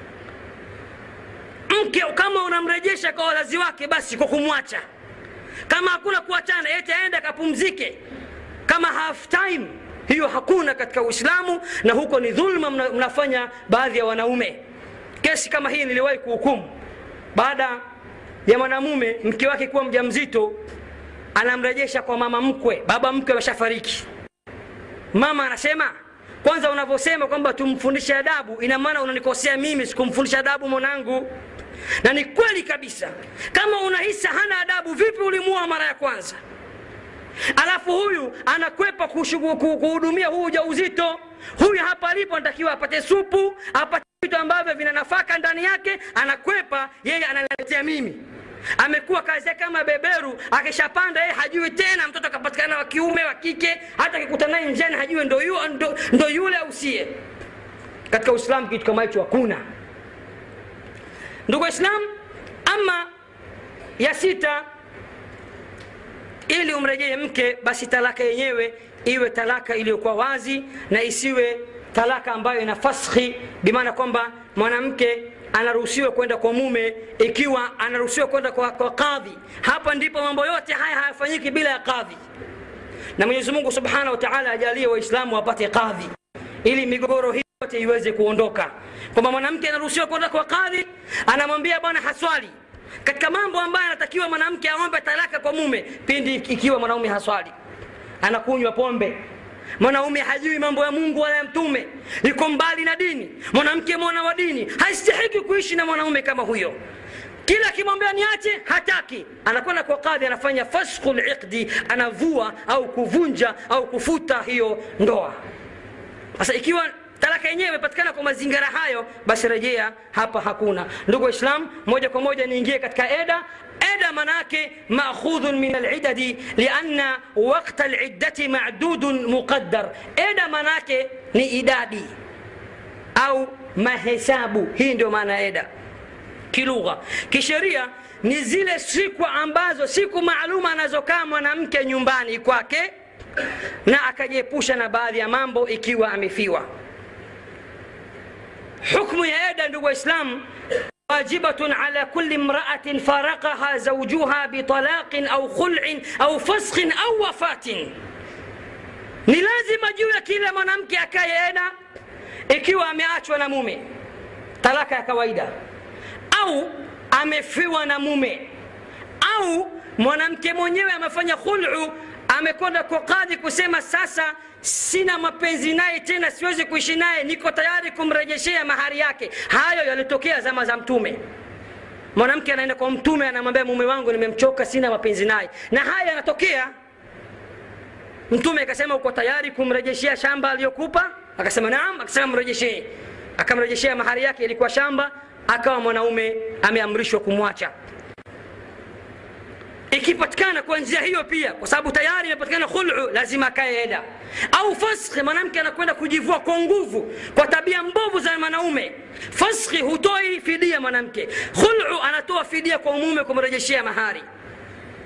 A: mke kama unamrejesha kwa wazazi wake basi kwa kumwacha kama hakuna kuachana eti aende akapumzike kama half time hiyo hakuna katika uislamu na huko ni dhulma mna, mnafanya baadhi ya wanaume kesi kama hii niliwahi kuhukumu baada ya mwanamume mke wake kuwa mja mzito anamrejesha kwa mama mkwe baba mkwe ameshafariki mama anasema kwanza unavyosema kwamba tumfundishe adabu ina maana unanikosea mimi sikumfundisha adabu mwanangu na ni kweli kabisa kama unahisi hana adabu vipi ulimua mara ya kwanza alafu huyu anakwepa kuhudumia huu ujauzito huyu hapa alipo anatakiwa apate supu apate vitu ambavyo vina nafaka ndani yake anakwepa yeye analetea mimi amekuwa kazi yake kama beberu akishapanda yeye hajui tena mtoto akapatikana wa kiume wa kike hata akikuta naye njiani hajui ndo, yu, ndo, ndo yule au sie katika uislamu kitu kama hicho hakuna ndugu waislam ama ya sita ili umrejee mke basi talaka yenyewe iwe talaka iliyokuwa wazi na isiwe talaka ambayo ina faskhi bimaana kwamba mwanamke anaruhusiwa kwenda kwa mume ikiwa anaruhusiwa kwenda kwa, kwa kadhi hapa ndipo mambo yote haya hayafanyiki bila ya kadhi na mwenyezi mungu subhanahu wa taala ajalie waislamu wapate kadhi ili migogoro hii yote iweze kuondoka kwamba mwanamke anaruhusiwa kwenda kwa kadhi anamwambia bwana haswali katika mambo ambayo anatakiwa mwanamke aombe talaka kwa mume pindi ikiwa mwanaume haswali anakunywa pombe mwanaume hajui mambo ya mungu wala ya mtume yuko mbali na dini mwanamke mwana wa dini haistahiki kuishi na mwanaume kama huyo kila akimwambia niache hataki anakwenda kwa kadhi anafanya fasku liqdi anavua au kuvunja au kufuta hiyo ndoa sasa ikiwa talaka yenyewe imepatikana kwa mazingira hayo basi rejea hapa hakuna ndugu waislam moja kwa moja niingie katika eda eda manake maakhudhun min alidadi lianna wakta liddati madudun muqaddar eda manake ni idadi au mahesabu hii ndio maana eda kilugha kisheria ni zile siku ambazo siku maalum anazokaa mwanamke nyumbani kwake na akajiepusha na baadhi ya mambo ikiwa amefiwa حكم يا أيضا نبو إسلام واجبة على كل امرأة فارقها زوجها بطلاق أو خلع أو فسخ أو وفاة ni lazima juu ya kila mwanamke akayeenda ikiwa ameachwa na mume talaka ya kawaida au amefiwa na mume au mwanamke mwenyewe amefanya khulu amekwenda kwa kadhi kusema sasa sina mapenzi naye tena siwezi kuishi naye niko tayari kumrejeshea mahari yake hayo yalitokea zama za mtume mwanamke anaenda kwa mtume anamwambia mume wangu nimemchoka sina mapenzi naye na haya yanatokea mtume akasema uko tayari kumrejeshea shamba aliyokupa akasema naam akasema mrejeshee akamrejeshea mahari yake ilikuwa shamba akawa mwanaume ameamrishwa kumwacha ikipatikana kwa njia hiyo pia kwa sababu tayari imepatikana khulu lazima akae eda au faskhi mwanamke anakwenda kujivua kwa nguvu kwa tabia mbovu za mwanaume faskhi hutoi fidia mwanamke khulu anatoa fidia kwa mume kumrejeshea mahari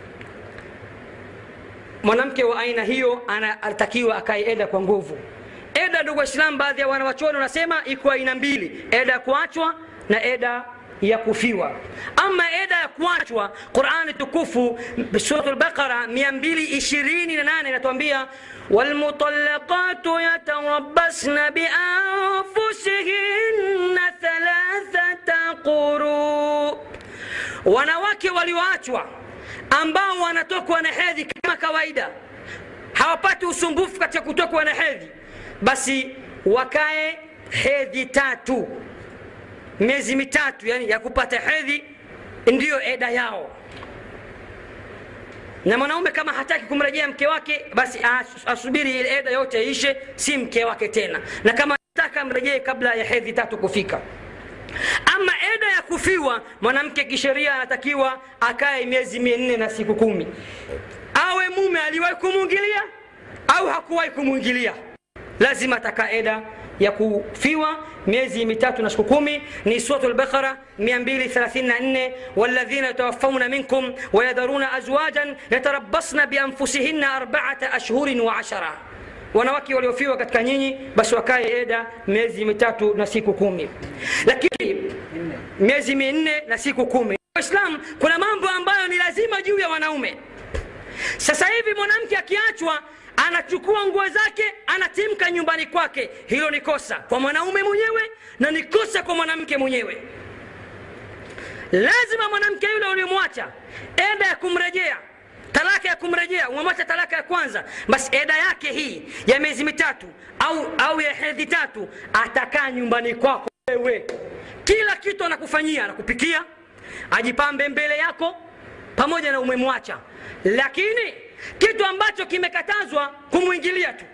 A: mwanamke wa aina hiyo anatakiwa akae eda kwa nguvu eda ndugu waislamu baadhi ya wanawachuoni wanasema iko aina mbili eda ya kuachwa na eda ya kufiwa ama eda ya kuachwa qurani tukufu surat lbaqara 228 inatuambia والمطلقات يتربصن بأنفسهن ثلاثة قروء wanawake walioachwa ambao wanatokwa na hedhi kama kawaida hawapati usumbufu katika kutokwa na hedhi basi wakae hedhi tatu miezi mitatu yani ya kupata hedhi ndiyo eda yao na mwanaume kama hataki kumrejea mke wake basi asubiri ile eda yote ishe si mke wake tena na kama nataka mrejee kabla ya hedhi tatu kufika ama eda ya kufiwa mwanamke kisheria anatakiwa akae miezi minne na siku kumi awe mume aliwahi kumwingilia au hakuwahi kumwingilia lazima atakaa eda ya kufiwa miezi mitatu na siku kumi ni suratu lbaqara 234 waladhina yatawafauna minkum wayadharuna azwajan yatarabasna bianfusihinna arbaata ashhurin wa ashara wanawake waliofiwa katika nyinyi basi wakae eda miezi mitatu na siku kumi lakini miezi minne na siku kumi islam kuna mambo ambayo ni lazima juu ya wanaume sasa hivi mwanamke akiachwa anachukua nguo zake anatimka nyumbani kwake hilo ni kosa kwa mwanaume mwenyewe na ni kosa kwa mwanamke mwenyewe lazima mwanamke yule ulimwacha eda ya kumrejea talaka ya kumrejea umemwacha talaka ya kwanza basi eda yake hii ya miezi mitatu au, au ya hedhi tatu atakaa nyumbani kwako wewe kila kitu anakufanyia anakupikia ajipambe mbele yako pamoja na umemwacha lakini kitu ambacho kimekatazwa kumwingilia tu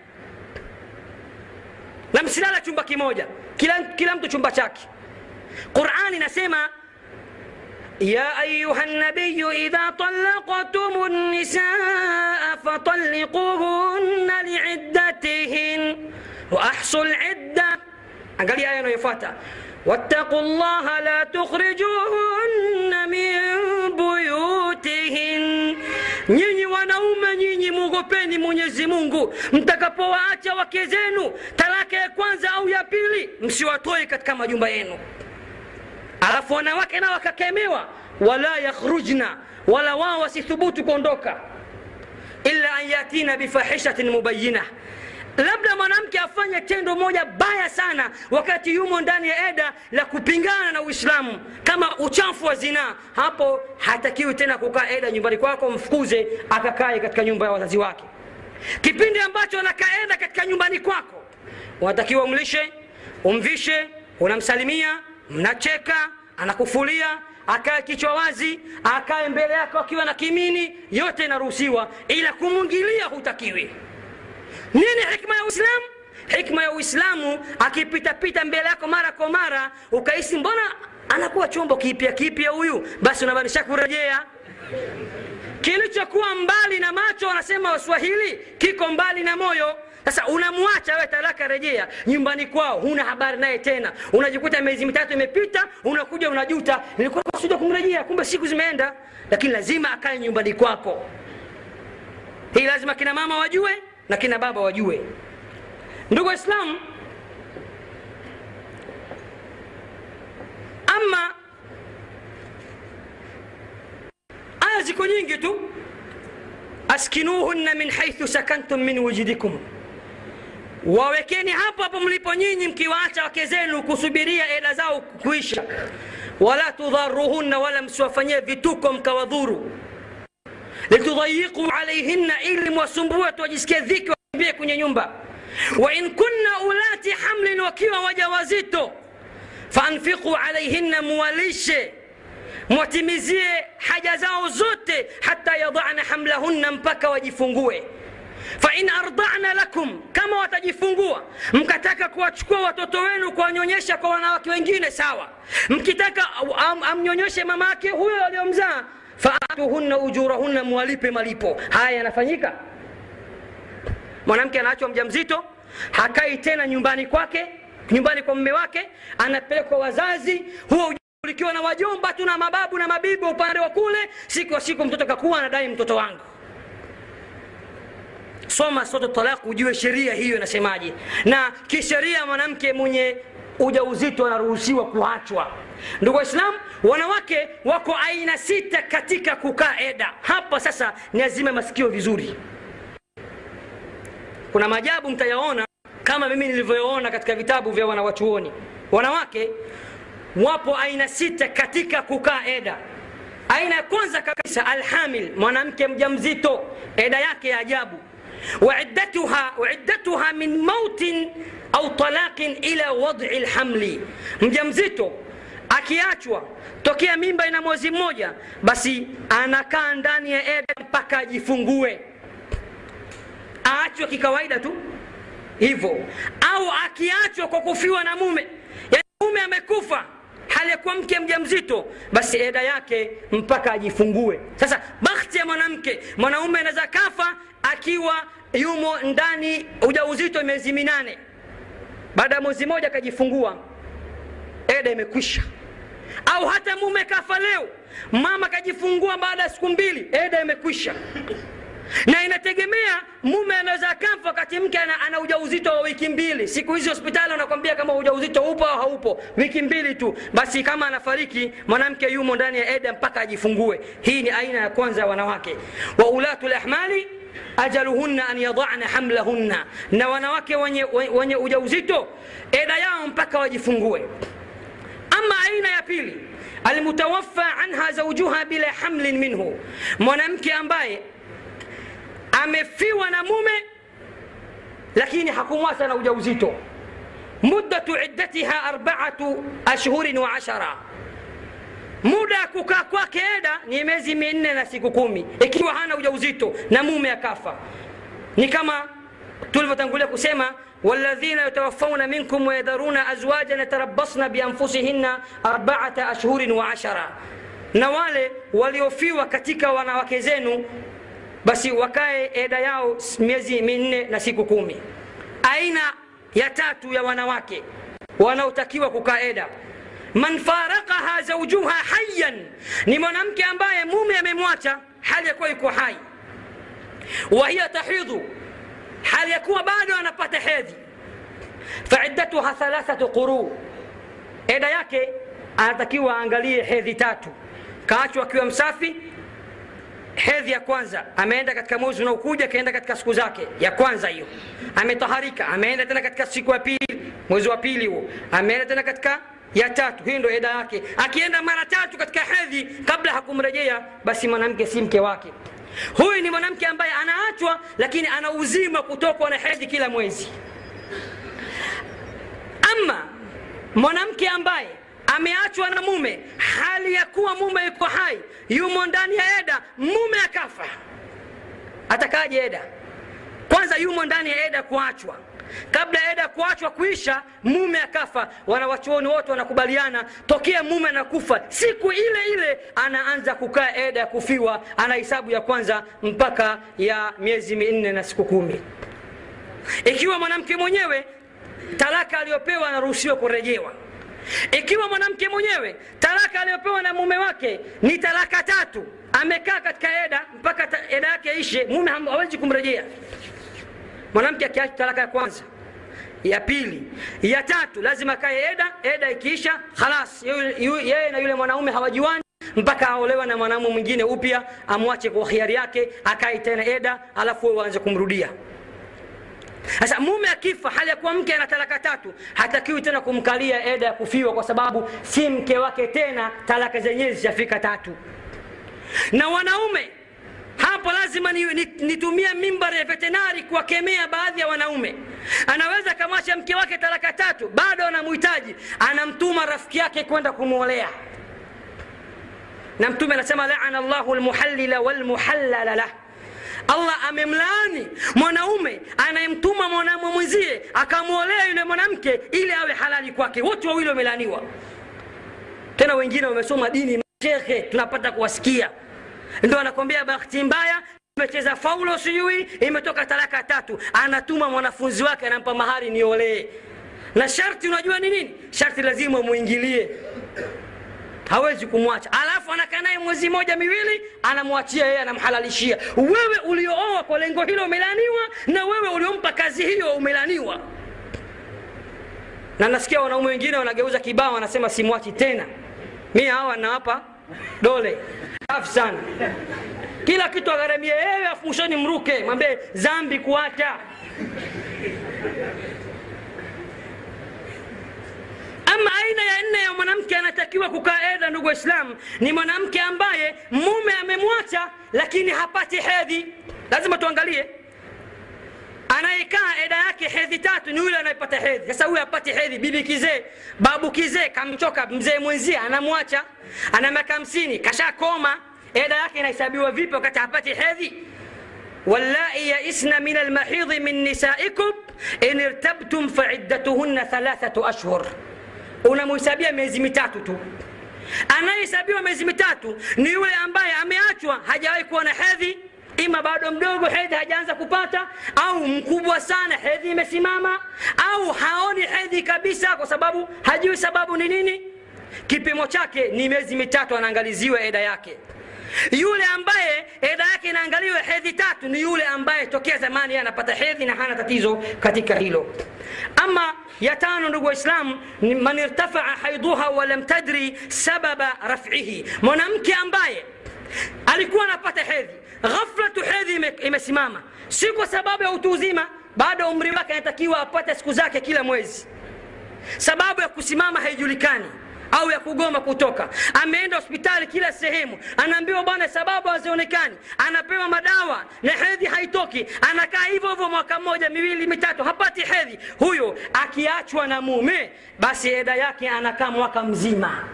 A: na msilala chumba kimoja kila, kila mtu chumba chake qurani inasema يا أيها النبي إذا طلقتم النساء فطلقوهن لعدتهن وأحصوا العدة angalia aya inayofuata wattaqu llaha la tukhrijuhunna min buyutihin nyinyi wanaume nyinyi mwogopeni mwenyezi mungu mtakapowaacha wake zenu talaka ya kwanza au ya pili msiwatoe katika majumba yenu alafu wanawake nao wakakemewa wala yakhrujna wala wao wasithubutu kuondoka illa an yatina bifahishatin mubayinah labda mwanamke afanye tendo moja baya sana wakati yumo ndani ya eda la kupingana na uislamu kama uchafu wa zinaa hapo hatakiwi tena kukaa eda nyumbani kwako mfukuze akakae katika nyumba ya wazazi wake kipindi ambacho anakaa eda katika nyumbani kwako unatakiwa umlishe umvishe unamsalimia mnacheka anakufulia akae kichwa wazi akae mbele yako akiwa na kimini yote inaruhusiwa ila kumwingilia hutakiwi nini hikma ya uislamu hikma ya uislamu akipitapita mbele yako mara kwa mara ukahisi mbona anakuwa chombo kipya kipya huyu basi unabadilisha kurejea kilichokuwa mbali na macho wanasema waswahili kiko mbali na moyo sasa unamwacha we talaka rejea nyumbani kwao huna habari naye tena unajikuta miezi mitatu imepita unakuja unajuta nilikuwa kusudia kumrejea kumbe siku zimeenda lakini lazima akae nyumbani kwako hii lazima kina mama wajue na kina baba wajue ndugu waislamu ama aya ziko nyingi tu askinuhunna min haithu sakantum min wujudikum wawekeni hapo hapo mlipo nyinyi mkiwaacha wake zenu kusubiria eda zao kuisha wala tudharuhunna wala msiwafanyie vituko mkawadhuru litudhayiqu alaihinna ili mwasumbue tuwajisikie dhiki wakimbie kwenye nyumba wain kunna ulati hamlin wakiwa waja wazito faanfiqu alaihinna muwalishe mwatimizie haja zao zote hata yadana hamlahunna mpaka wajifungue fain ardana lakum kama watajifungua mkataka kuwachukua watoto wenu kuwanyonyesha kwa wanawake wengine sawa mkitaka am, amnyonyeshe mama yake huyo aliyomzaa faatuhunna ujurahunna mwalipe malipo haya yanafanyika mwanamke anaachwa mja mzito hakai tena nyumbani kwake nyumbani kwa mme wake anapelekwa wazazi huo ulikiwa na wajomba tu na mababu na mabibi upande wa kule siku wa siku mtoto kakuwa anadai mtoto wangu soma sote talaq ujue sheria hiyo inasemaje na kisheria mwanamke mwenye ujauzito anaruhusiwa kuachwa ndugu waislamu wanawake wako aina sita katika kukaa eda hapa sasa ni azime masikio vizuri kuna maajabu mtayaona kama mimi nilivyoona katika vitabu vya wanawachuoni wanawake wapo aina sita katika kukaa eda aina ya kwanza kabisa alhamil mwanamke mjamzito eda yake ya ajabu وعدتها وعدتها من موت au talaqin ila wad'i lhamli mjamzito akiachwa tokea mimba ina mwezi mmoja basi anakaa ndani ya eda mpaka ajifungue aachwe kikawaida tu hivyo au akiachwa kwa kufiwa na mume yani mume amekufa hali ya kuwa mke mjamzito basi eda yake mpaka ajifungue sasa bakhti ya mwanamke mwanaume anaweza kafa akiwa yumo ndani ujauzito miezi minane baada ya mwezi mmoja akajifungua eda imekwisha au hata mume kafa leo mama kajifungua baada ya siku mbili eda imekwisha na inategemea mume anaweza akafa wakati mke ana, ana ujauzito wa wiki mbili siku hizi hospitali wanakwambia kama ujauzito upo au haupo wiki mbili tu basi kama anafariki mwanamke yumo ndani ya eda mpaka ajifungue hii ni aina ya kwanza ya wanawake wa ulatu lahmali ajaluhunna an yadana hamlahunna na wanawake wenye, wenye ujauzito eda yao mpaka wajifungue ama aina ya pili almutawaffa anha zaujuha bila hamlin minhu mwanamke ambaye amefiwa na mume lakini hakumwacha na ujauzito muddatu iddatiha arbaatu ashhurin wa ashara muda ya kukaa kwake eda ni miezi minne na siku kumi ikiwa hana ujauzito na mume akafa ni kama tulivyotangulia kusema والذين يتوفون منكم ويذرون أزواجا يتربصن بأنفسهن أربعة أشهر وعشرة na wale waliofiwa katika wanawake zenu basi wakae eda yao miezi minne na siku kumi aina ya tatu ya wanawake wanaotakiwa kukaa eda man farakaha zaujuha hayan ni mwanamke ambaye mume amemwacha hali ya kuwa yuko hai wahiya tahidhu hali ya kuwa bado anapata hedhi faiddatuha thalathatu quru eda yake anatakiwa aangalie hedhi tatu kaachwa akiwa msafi hedhi ya kwanza ameenda katika mwezi unaokuja akaenda katika siku zake ya kwanza hiyo ametaharika ameenda tena katika siku ya pili mwezi wa pili huo ameenda tena katika ya tatu hii ndo eda yake akienda mara tatu katika hedhi kabla hakumrejea basi mwanamke si mke wake huyu ni mwanamke ambaye anaachwa lakini ana uzima kutokwa na hedhi kila mwezi ama mwanamke ambaye ameachwa na mume hali ya kuwa mume yuko hai yumo ndani ya eda mume akafa atakaje eda kwanza yumo ndani ya eda kuachwa kabla ya eda kuachwa kuisha mume akafa wanawachuoni wote wanakubaliana tokea mume anakufa siku ile ile anaanza kukaa eda ya kufiwa ana hisabu ya kwanza mpaka ya miezi minne na siku kumi ikiwa mwanamke mwenyewe talaka aliyopewa anaruhusiwa kurejewa ikiwa mwanamke mwenyewe talaka aliyopewa na mume wake ni talaka tatu amekaa katika eda mpaka ta, eda yake ishe mume hawezi kumrejea mwanamke akiacha talaka ya kwanza ya pili ya tatu lazima akae eda eda ikiisha khalas yeye na yule mwanaume hawajuani mpaka aolewa na mwanamume mwingine upya amwache kwa hiari yake akae tena eda alafu wewe waanze kumrudia sasa mume akifa hali ya kuwa mke ana talaka tatu hatakiwi tena kumkalia eda ya kufiwa kwa sababu si mke wake tena talaka zenyewe zishafika tatu na wanaume hapo lazima nitumie ni, ni mimbari ya vetenari kuwakemea baadhi ya wanaume anaweza akamwacha mke wake talaka tatu bado anamhitaji anamtuma rafiki yake kwenda kumwolea na mtume anasema laana llahu lmuhallila walmuhallala lah allah amemlaani mwanaume anayemtuma mwanamume mwenzie akamwolea yule mwanamke ili awe halali kwake wote wawili wamelaaniwa tena wengine wamesoma dini shekhe tunapata kuwasikia ndo anakwambia bahati mbaya imecheza faulo sijui imetoka talaka tatu anatuma mwanafunzi wake anampa mahari niolee na sharti unajua ni nini sharti lazima muingilie hawezi kumwacha alafu anakaa naye mwezi moja miwili anamwachia yeye anamhalalishia wewe uliooa kwa lengo hilo umelaniwa na wewe uliompa kazi hiyo umelaniwa na nasikia wanaume wengine wanageuza kibao wanasema simwachi tena mi hawa nawapa dole safi sana kila kitu agharamia yeye afu mwishoni mruke mwambie zambi kuacha ama aina ya nne ya mwanamke anatakiwa kukaa eda ndugu waislamu ni mwanamke ambaye mume amemwacha lakini hapati hedhi lazima tuangalie anayekaa eda yake hedhi tatu ni yule anayepata hedhi sasa huyu apati hedhi bibi kizee babu kizee kamchoka mzee mwenzie anamwacha ana miaka hamsini kashakoma eda yake inahesabiwa vipi wakati hapati hedhi واللائي يئسن من المحيض من نسائكم إن ارتبتم فعدتهن ثلاثة أشهر unamhesabia miezi mitatu tu anayehesabiwa miezi mitatu ni yule ambaye ameachwa hajawahi kuwa na hedhi ima bado mdogo hedhi hajaanza kupata au mkubwa sana hedhi imesimama au haoni hedhi kabisa kwa sababu hajui sababu ni nini kipimo chake ni miezi mitatu anaangaliziwa eda yake yule ambaye eda yake inaangaliwa hedhi tatu ni yule ambaye tokea zamani yeye anapata hedhi na hana tatizo katika hilo ama ya tano ndugu waislamu ni man irtafaa haiduha walam tadri sababa raf'ihi mwanamke ambaye alikuwa anapata hedhi ghafla tu hedhi ime- imesimama si kwa sababu ya utu uzima bado umri wake anatakiwa apate siku zake kila mwezi sababu ya kusimama haijulikani au ya kugoma kutoka ameenda hospitali kila sehemu anaambiwa bwana sababu hazionekani anapewa madawa na hedhi haitoki anakaa hivyo hivyo mwaka mmoja miwili mitatu hapati hedhi huyo akiachwa na mume basi eda yake anakaa mwaka mzima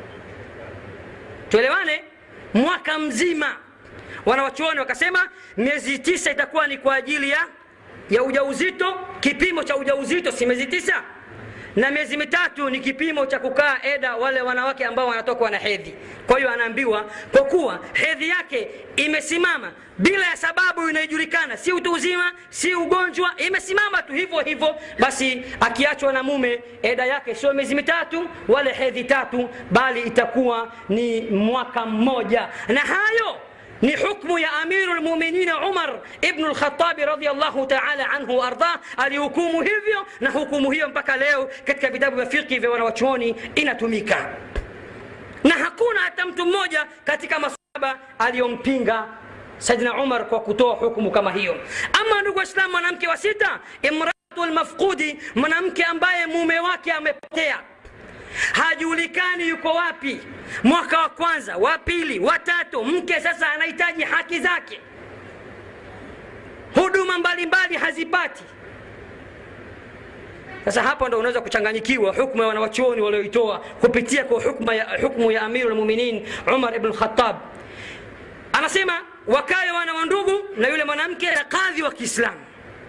A: tuelewane mwaka mzima wanawachuoni wakasema miezi tisa itakuwa ni kwa ajili ya ya ujauzito kipimo cha ujauzito si miezi tisa na miezi mitatu ni kipimo cha kukaa eda wale wanawake ambao wanatokwa na hedhi kwa hiyo anaambiwa kwa kuwa hedhi yake imesimama bila ya sababu inayojulikana si utu uzima si ugonjwa imesimama tu hivyo hivyo basi akiachwa na mume eda yake sio miezi mitatu wala hedhi tatu bali itakuwa ni mwaka mmoja na hayo ni hukmu ya amiru lmuminina umar ibnu lkhatabi radiallahu taala anhu waardah alihukumu hivyo na hukumu hiyo mpaka leo katika vitabu vya fiqhi vya wanawachuoni inatumika na hakuna hata mtu mmoja katika masahaba aliyompinga saidina umar kwa kutoa hukumu kama hiyo ama ndugu waislamu mwanamke wa sita imratu lmafqudi mwanamke ambaye mume wake amepotea hajulikani yuko wapi mwaka wa kwanza wa pili wa tatu mke sasa anahitaji haki zake huduma mbalimbali hazipati sasa hapo ndo unaweza kuchanganyikiwa hukmu ya wanawachuoni walioitoa kupitia kwa hukmu ya, hukmu ya amiru lmuminin umar ibn lkhatab anasema wakawe wana wa ndugu na yule mwanamke na kadhi wa kiislamu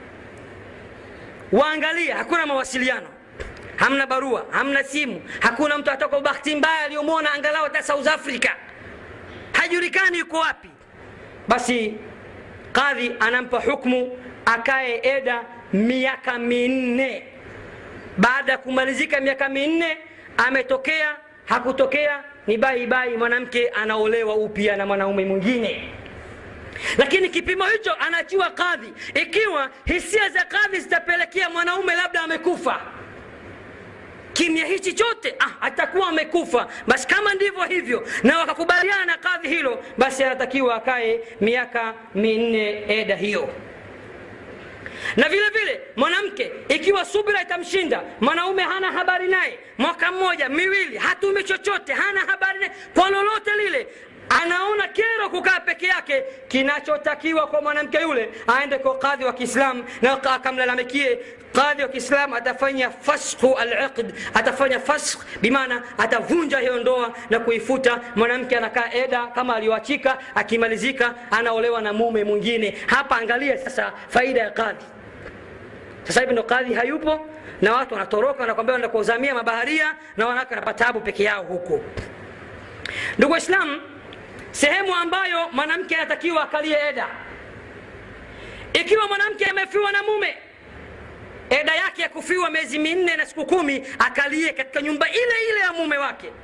A: waangalia hakuna mawasiliano hamna barua hamna simu hakuna mtu atoka bahati mbaya aliyomwona angalau hata south africa hajulikani yuko wapi basi kadhi anampa hukmu akae eda miaka minne baada ya kumalizika miaka minne ametokea hakutokea ni baibai mwanamke anaolewa upya na mwanaume mwingine lakini kipimo hicho anachiwa kadhi ikiwa hisia za kadhi zitapelekea mwanaume labda amekufa kimya hichi chote ah, atakuwa amekufa basi kama ndivyo hivyo na wakakubaliana na kadhi hilo basi anatakiwa akae miaka minne eda hiyo na vile vile mwanamke ikiwa subira itamshinda mwanaume hana habari naye mwaka mmoja miwili hatumi chochote hana habari naye kwa lolote lile anaona kero kukaa peke yake kinachotakiwa kwa mwanamke yule aende kwa kadhi wa kiislam na akamlalamikie kadhi wa kiislam atafanya fashu aliqd atafanya fask bimaana atavunja hiyo ndoa na kuifuta mwanamke anakaa eda kama aliyoachika akimalizika anaolewa na mume mwingine hapa angalia sasa faida ya kadhi sasa hivi ndo kadhi hayupo na watu wanatoroka wanakwambia wanaenda kuuzamia mabaharia na wanawake wanapata tabu peke yao huko ndugu waislamu sehemu ambayo mwanamke anatakiwa akalie eda ikiwa mwanamke amefiwa na mume eda yake ya kufiwa miezi minne na siku kumi akalie katika nyumba ile ile ya mume wake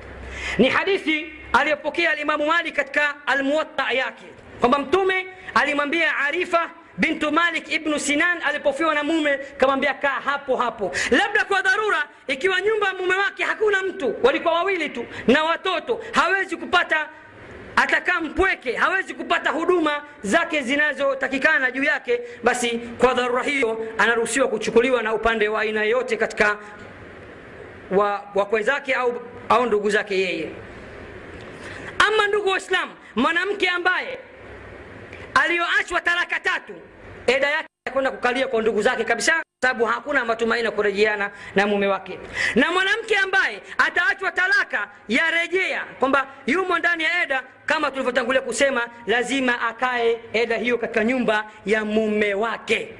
A: ni hadithi aliyopokea alimamu malik katika almuwatta yake kwamba mtume alimwambia arifa bintu malik ibnu sinan alipofiwa na mume kamwambia kaa hapo hapo labda kwa dharura ikiwa nyumba ya mume wake hakuna mtu walikuwa wawili tu na watoto hawezi kupata atakaa mpweke hawezi kupata huduma zake zinazotakikana juu yake basi kwa dharura hiyo anaruhusiwa kuchukuliwa na upande wa aina yoyote katika wa wakwe zake au, au ndugu zake yeye ama ndugu waislamu mwanamke ambaye aliyoachwa talaka tatu eda yake kwenda kukalia kwa ndugu zake kabisa sababu hakuna matumaini ya kurejeana na mume wake na mwanamke ambaye ataachwa talaka ya rejea kwamba yumo ndani ya eda kama tulivyotangulia kusema lazima akae eda hiyo katika nyumba ya mume wake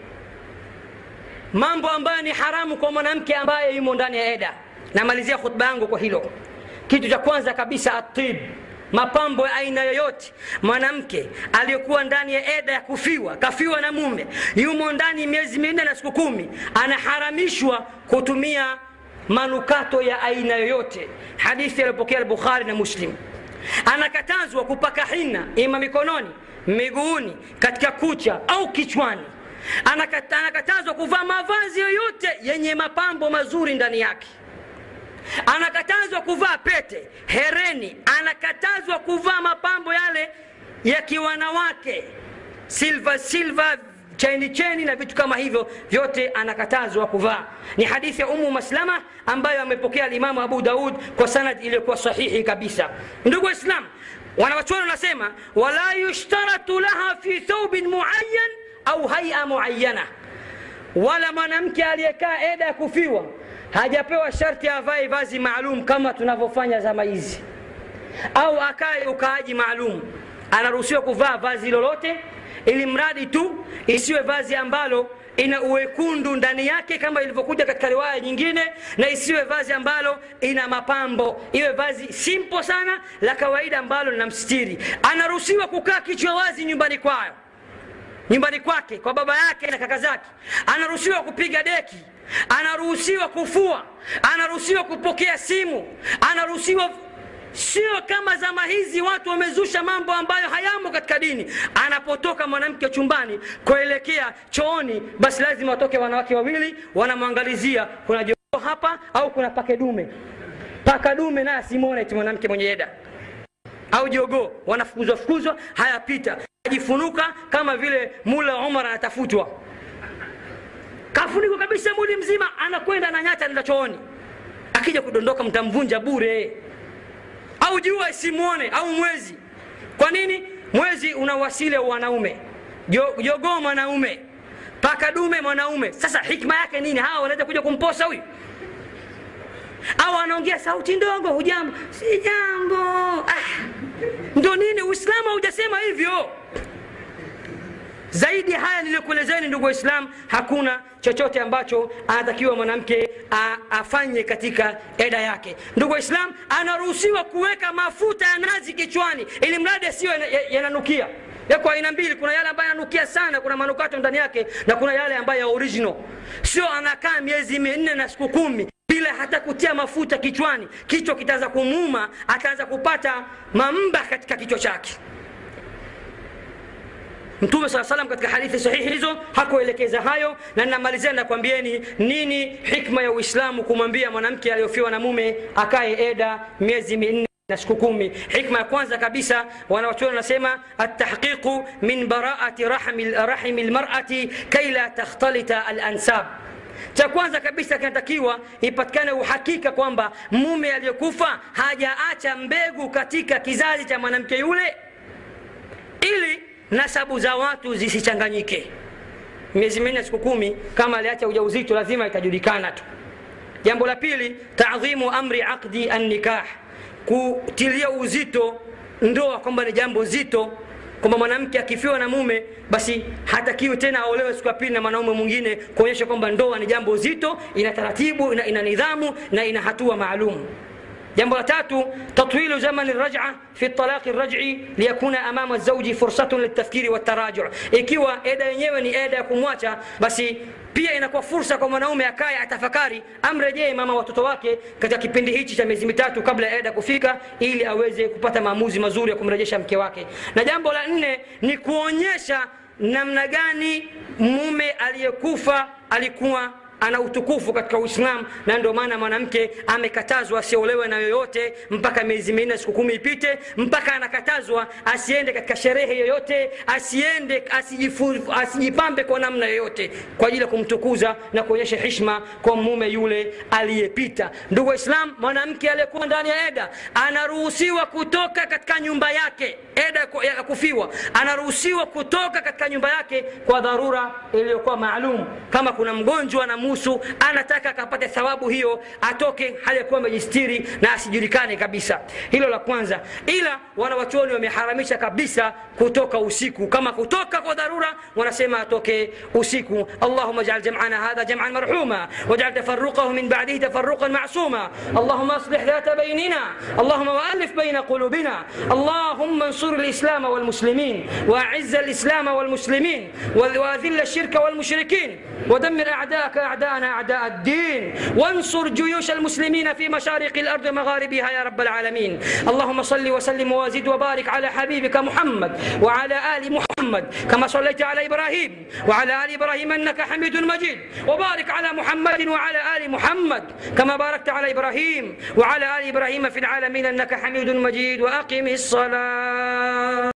A: mambo ambayo ni haramu kwa mwanamke ambaye yumo ndani ya eda namalizia khutba yangu kwa hilo kitu cha kwanza kabisa atib mapambo ya aina yoyote mwanamke aliyekuwa ndani ya eda ya kufiwa kafiwa na mume yumo ndani miezi minne na siku kumi anaharamishwa kutumia manukato ya aina yoyote hadithi aliyopokea bukhari na muslim anakatazwa kupaka hina ima mikononi miguuni katika kucha au kichwani Anakata, anakatazwa kuvaa mavazi yoyote yenye mapambo mazuri ndani yake anakatazwa kuvaa pete hereni anakatazwa kuvaa mapambo yale ya kiwanawake silva silva cheni cheni na vitu kama hivyo vyote anakatazwa kuvaa ni hadithi ya umu maslama ambayo amepokea alimamu abu daud kwa sanad iliyokuwa sahihi kabisa ndugu waislam wanawachuoni wanasema wala yushtaratu laha fi thawbin muayyan au haia muayyana wala mwanamke aliyekaa eda ya kufiwa hajapewa sharti avae vazi maalum kama tunavyofanya zama hizi au akae ukaaji maalum anaruhusiwa kuvaa vazi lolote ili mradi tu isiwe vazi ambalo ina uwekundu ndani yake kama ilivyokuja katika riwaya nyingine na isiwe vazi ambalo ina mapambo iwe vazi simpo sana la kawaida ambalo linamstiri anaruhusiwa kukaa kichwa wazi nyumbani kwayo nyumbani kwake kwa baba yake na kaka zake anaruhusiwa kupiga deki anaruhusiwa kufua anaruhusiwa kupokea simu anaruhusiwa sio kama zama hizi watu wamezusha mambo ambayo hayamo katika dini anapotoka mwanamke chumbani kuelekea chooni basi lazima watoke wanawake wawili wanamwangalizia kuna jogoo hapa au kuna pake dume paka dume naye asimwone ti mwanamke mwenye eda au jogoo wanafukuzwa fukuzwa hayapita ajifunuka kama vile mula umar anatafutwa kafunikwa kabisa mwili mzima anakwenda na nyata nenda chooni akija kudondoka mtamvunja bure au jua isimwone au mwezi kwa nini mwezi una wasile wanaume jogoo mwanaume paka dume mwanaume sasa hikma yake nini hawa wanaweza kuja kumposa huyu au anaongea sauti ndogo hujambo si jambo ah. ndo nini uislamu haujasema hivyo zaidi ya haya niliyokuelezeni ndugu waislam hakuna chochote ambacho anatakiwa mwanamke afanye katika eda yake ndugu waislam anaruhusiwa kuweka mafuta ya nazi kichwani ili mradi asiyo yananukia yako aina mbili kuna yale ambayo yananukia sana kuna manukato ndani yake na kuna yale ambayo ya original sio anakaa miezi minne na siku kumi bila hata kutia mafuta kichwani kichwa kitaanza kumuuma ataanza kupata mamba katika kichwa chake mtume saa salam katika hadithi sahihi hizo hakuelekeza hayo na namalizia nakwambieni nini hikma ya uislamu kumwambia mwanamke aliyofiwa na mume akae eda miezi minne na siku kumi hikma ya kwanza kabisa wanawachuoni wanasema atahqiqu min baraati rahimi lmarati kai la takhtalita alansab cha kwanza kabisa kinatakiwa ipatikane uhakika kwamba mume aliyekufa hajaacha mbegu katika kizazi cha mwanamke yule ili nasabu za watu zisichanganyike miezi minne siku kumi kama aliacha ujauzito lazima itajulikana tu jambo la pili tadhimu amri aqdi annikah kutilia uzito ndoa kwamba ni jambo zito kwamba mwanamke akifiwa na mume basi hatakiwi tena aolewe siku ya pili na mwanaume mwingine kuonyesha kwamba ndoa ni jambo zito ina taratibu ina, ina nidhamu na ina hatua maalum jambo la tatu tatwilu zamani raja fi talaqi raj'i liyakuna amama zauji fursatun litafkiri wataraju ikiwa eda yenyewe ni eda ya kumwacha basi pia inakuwa fursa kwa mwanaume akaye atafakari amrejee mama watoto wake katika kipindi hichi cha miezi mitatu kabla ya eda kufika ili aweze kupata maamuzi mazuri ya kumrejesha mke wake na jambo la nne ni kuonyesha namna gani mume aliyekufa alikuwa ana utukufu katika uislamu na ndio maana mwanamke amekatazwa asiolewe na yoyote mpaka miezi minne siku kumi ipite mpaka anakatazwa asiende katika sherehe yoyote asiende asijifu, asijipambe kwa namna yoyote kwa ajili ya kumtukuza na kuonyesha hishma kwa mume yule aliyepita ndugu waislam mwanamke aliyekuwa ndani ya eda anaruhusiwa kutoka katika nyumba yake eda ya kufiwa anaruhusiwa kutoka katika nyumba yake kwa dharura iliyokuwa maalum kama kuna mgonjwa na musu anataka akapate thawabu hiyo atoke hali ya kuwa amejistiri na asijulikane kabisa hilo la kwanza ila wanawachuoni wameharamisha kabisa kutoka usiku kama kutoka kwa dharura wanasema atoke usiku allahuma jal jamana hadha jaman marhuma wajal tafaruqahu min badihi tafaruqan masuma allahuma aslih dhata bainina اللهم والف بين قلوبنا اللهم انصر الاسلام والمسلمين واعز الاسلام والمسلمين واذل الشرك والمشركين ودمر اعداءك اعداءنا اعداء الدين وانصر جيوش المسلمين في مشارق الارض ومغاربها يا رب العالمين اللهم صل وسلم وزد وبارك على حبيبك محمد وعلى ال محمد كما صليت على ابراهيم وعلى ال ابراهيم انك حميد مجيد وبارك على محمد وعلى ال محمد كما باركت على ابراهيم وعلى ال ابراهيم في العالمين انك حميد مجيد واقم الصلاه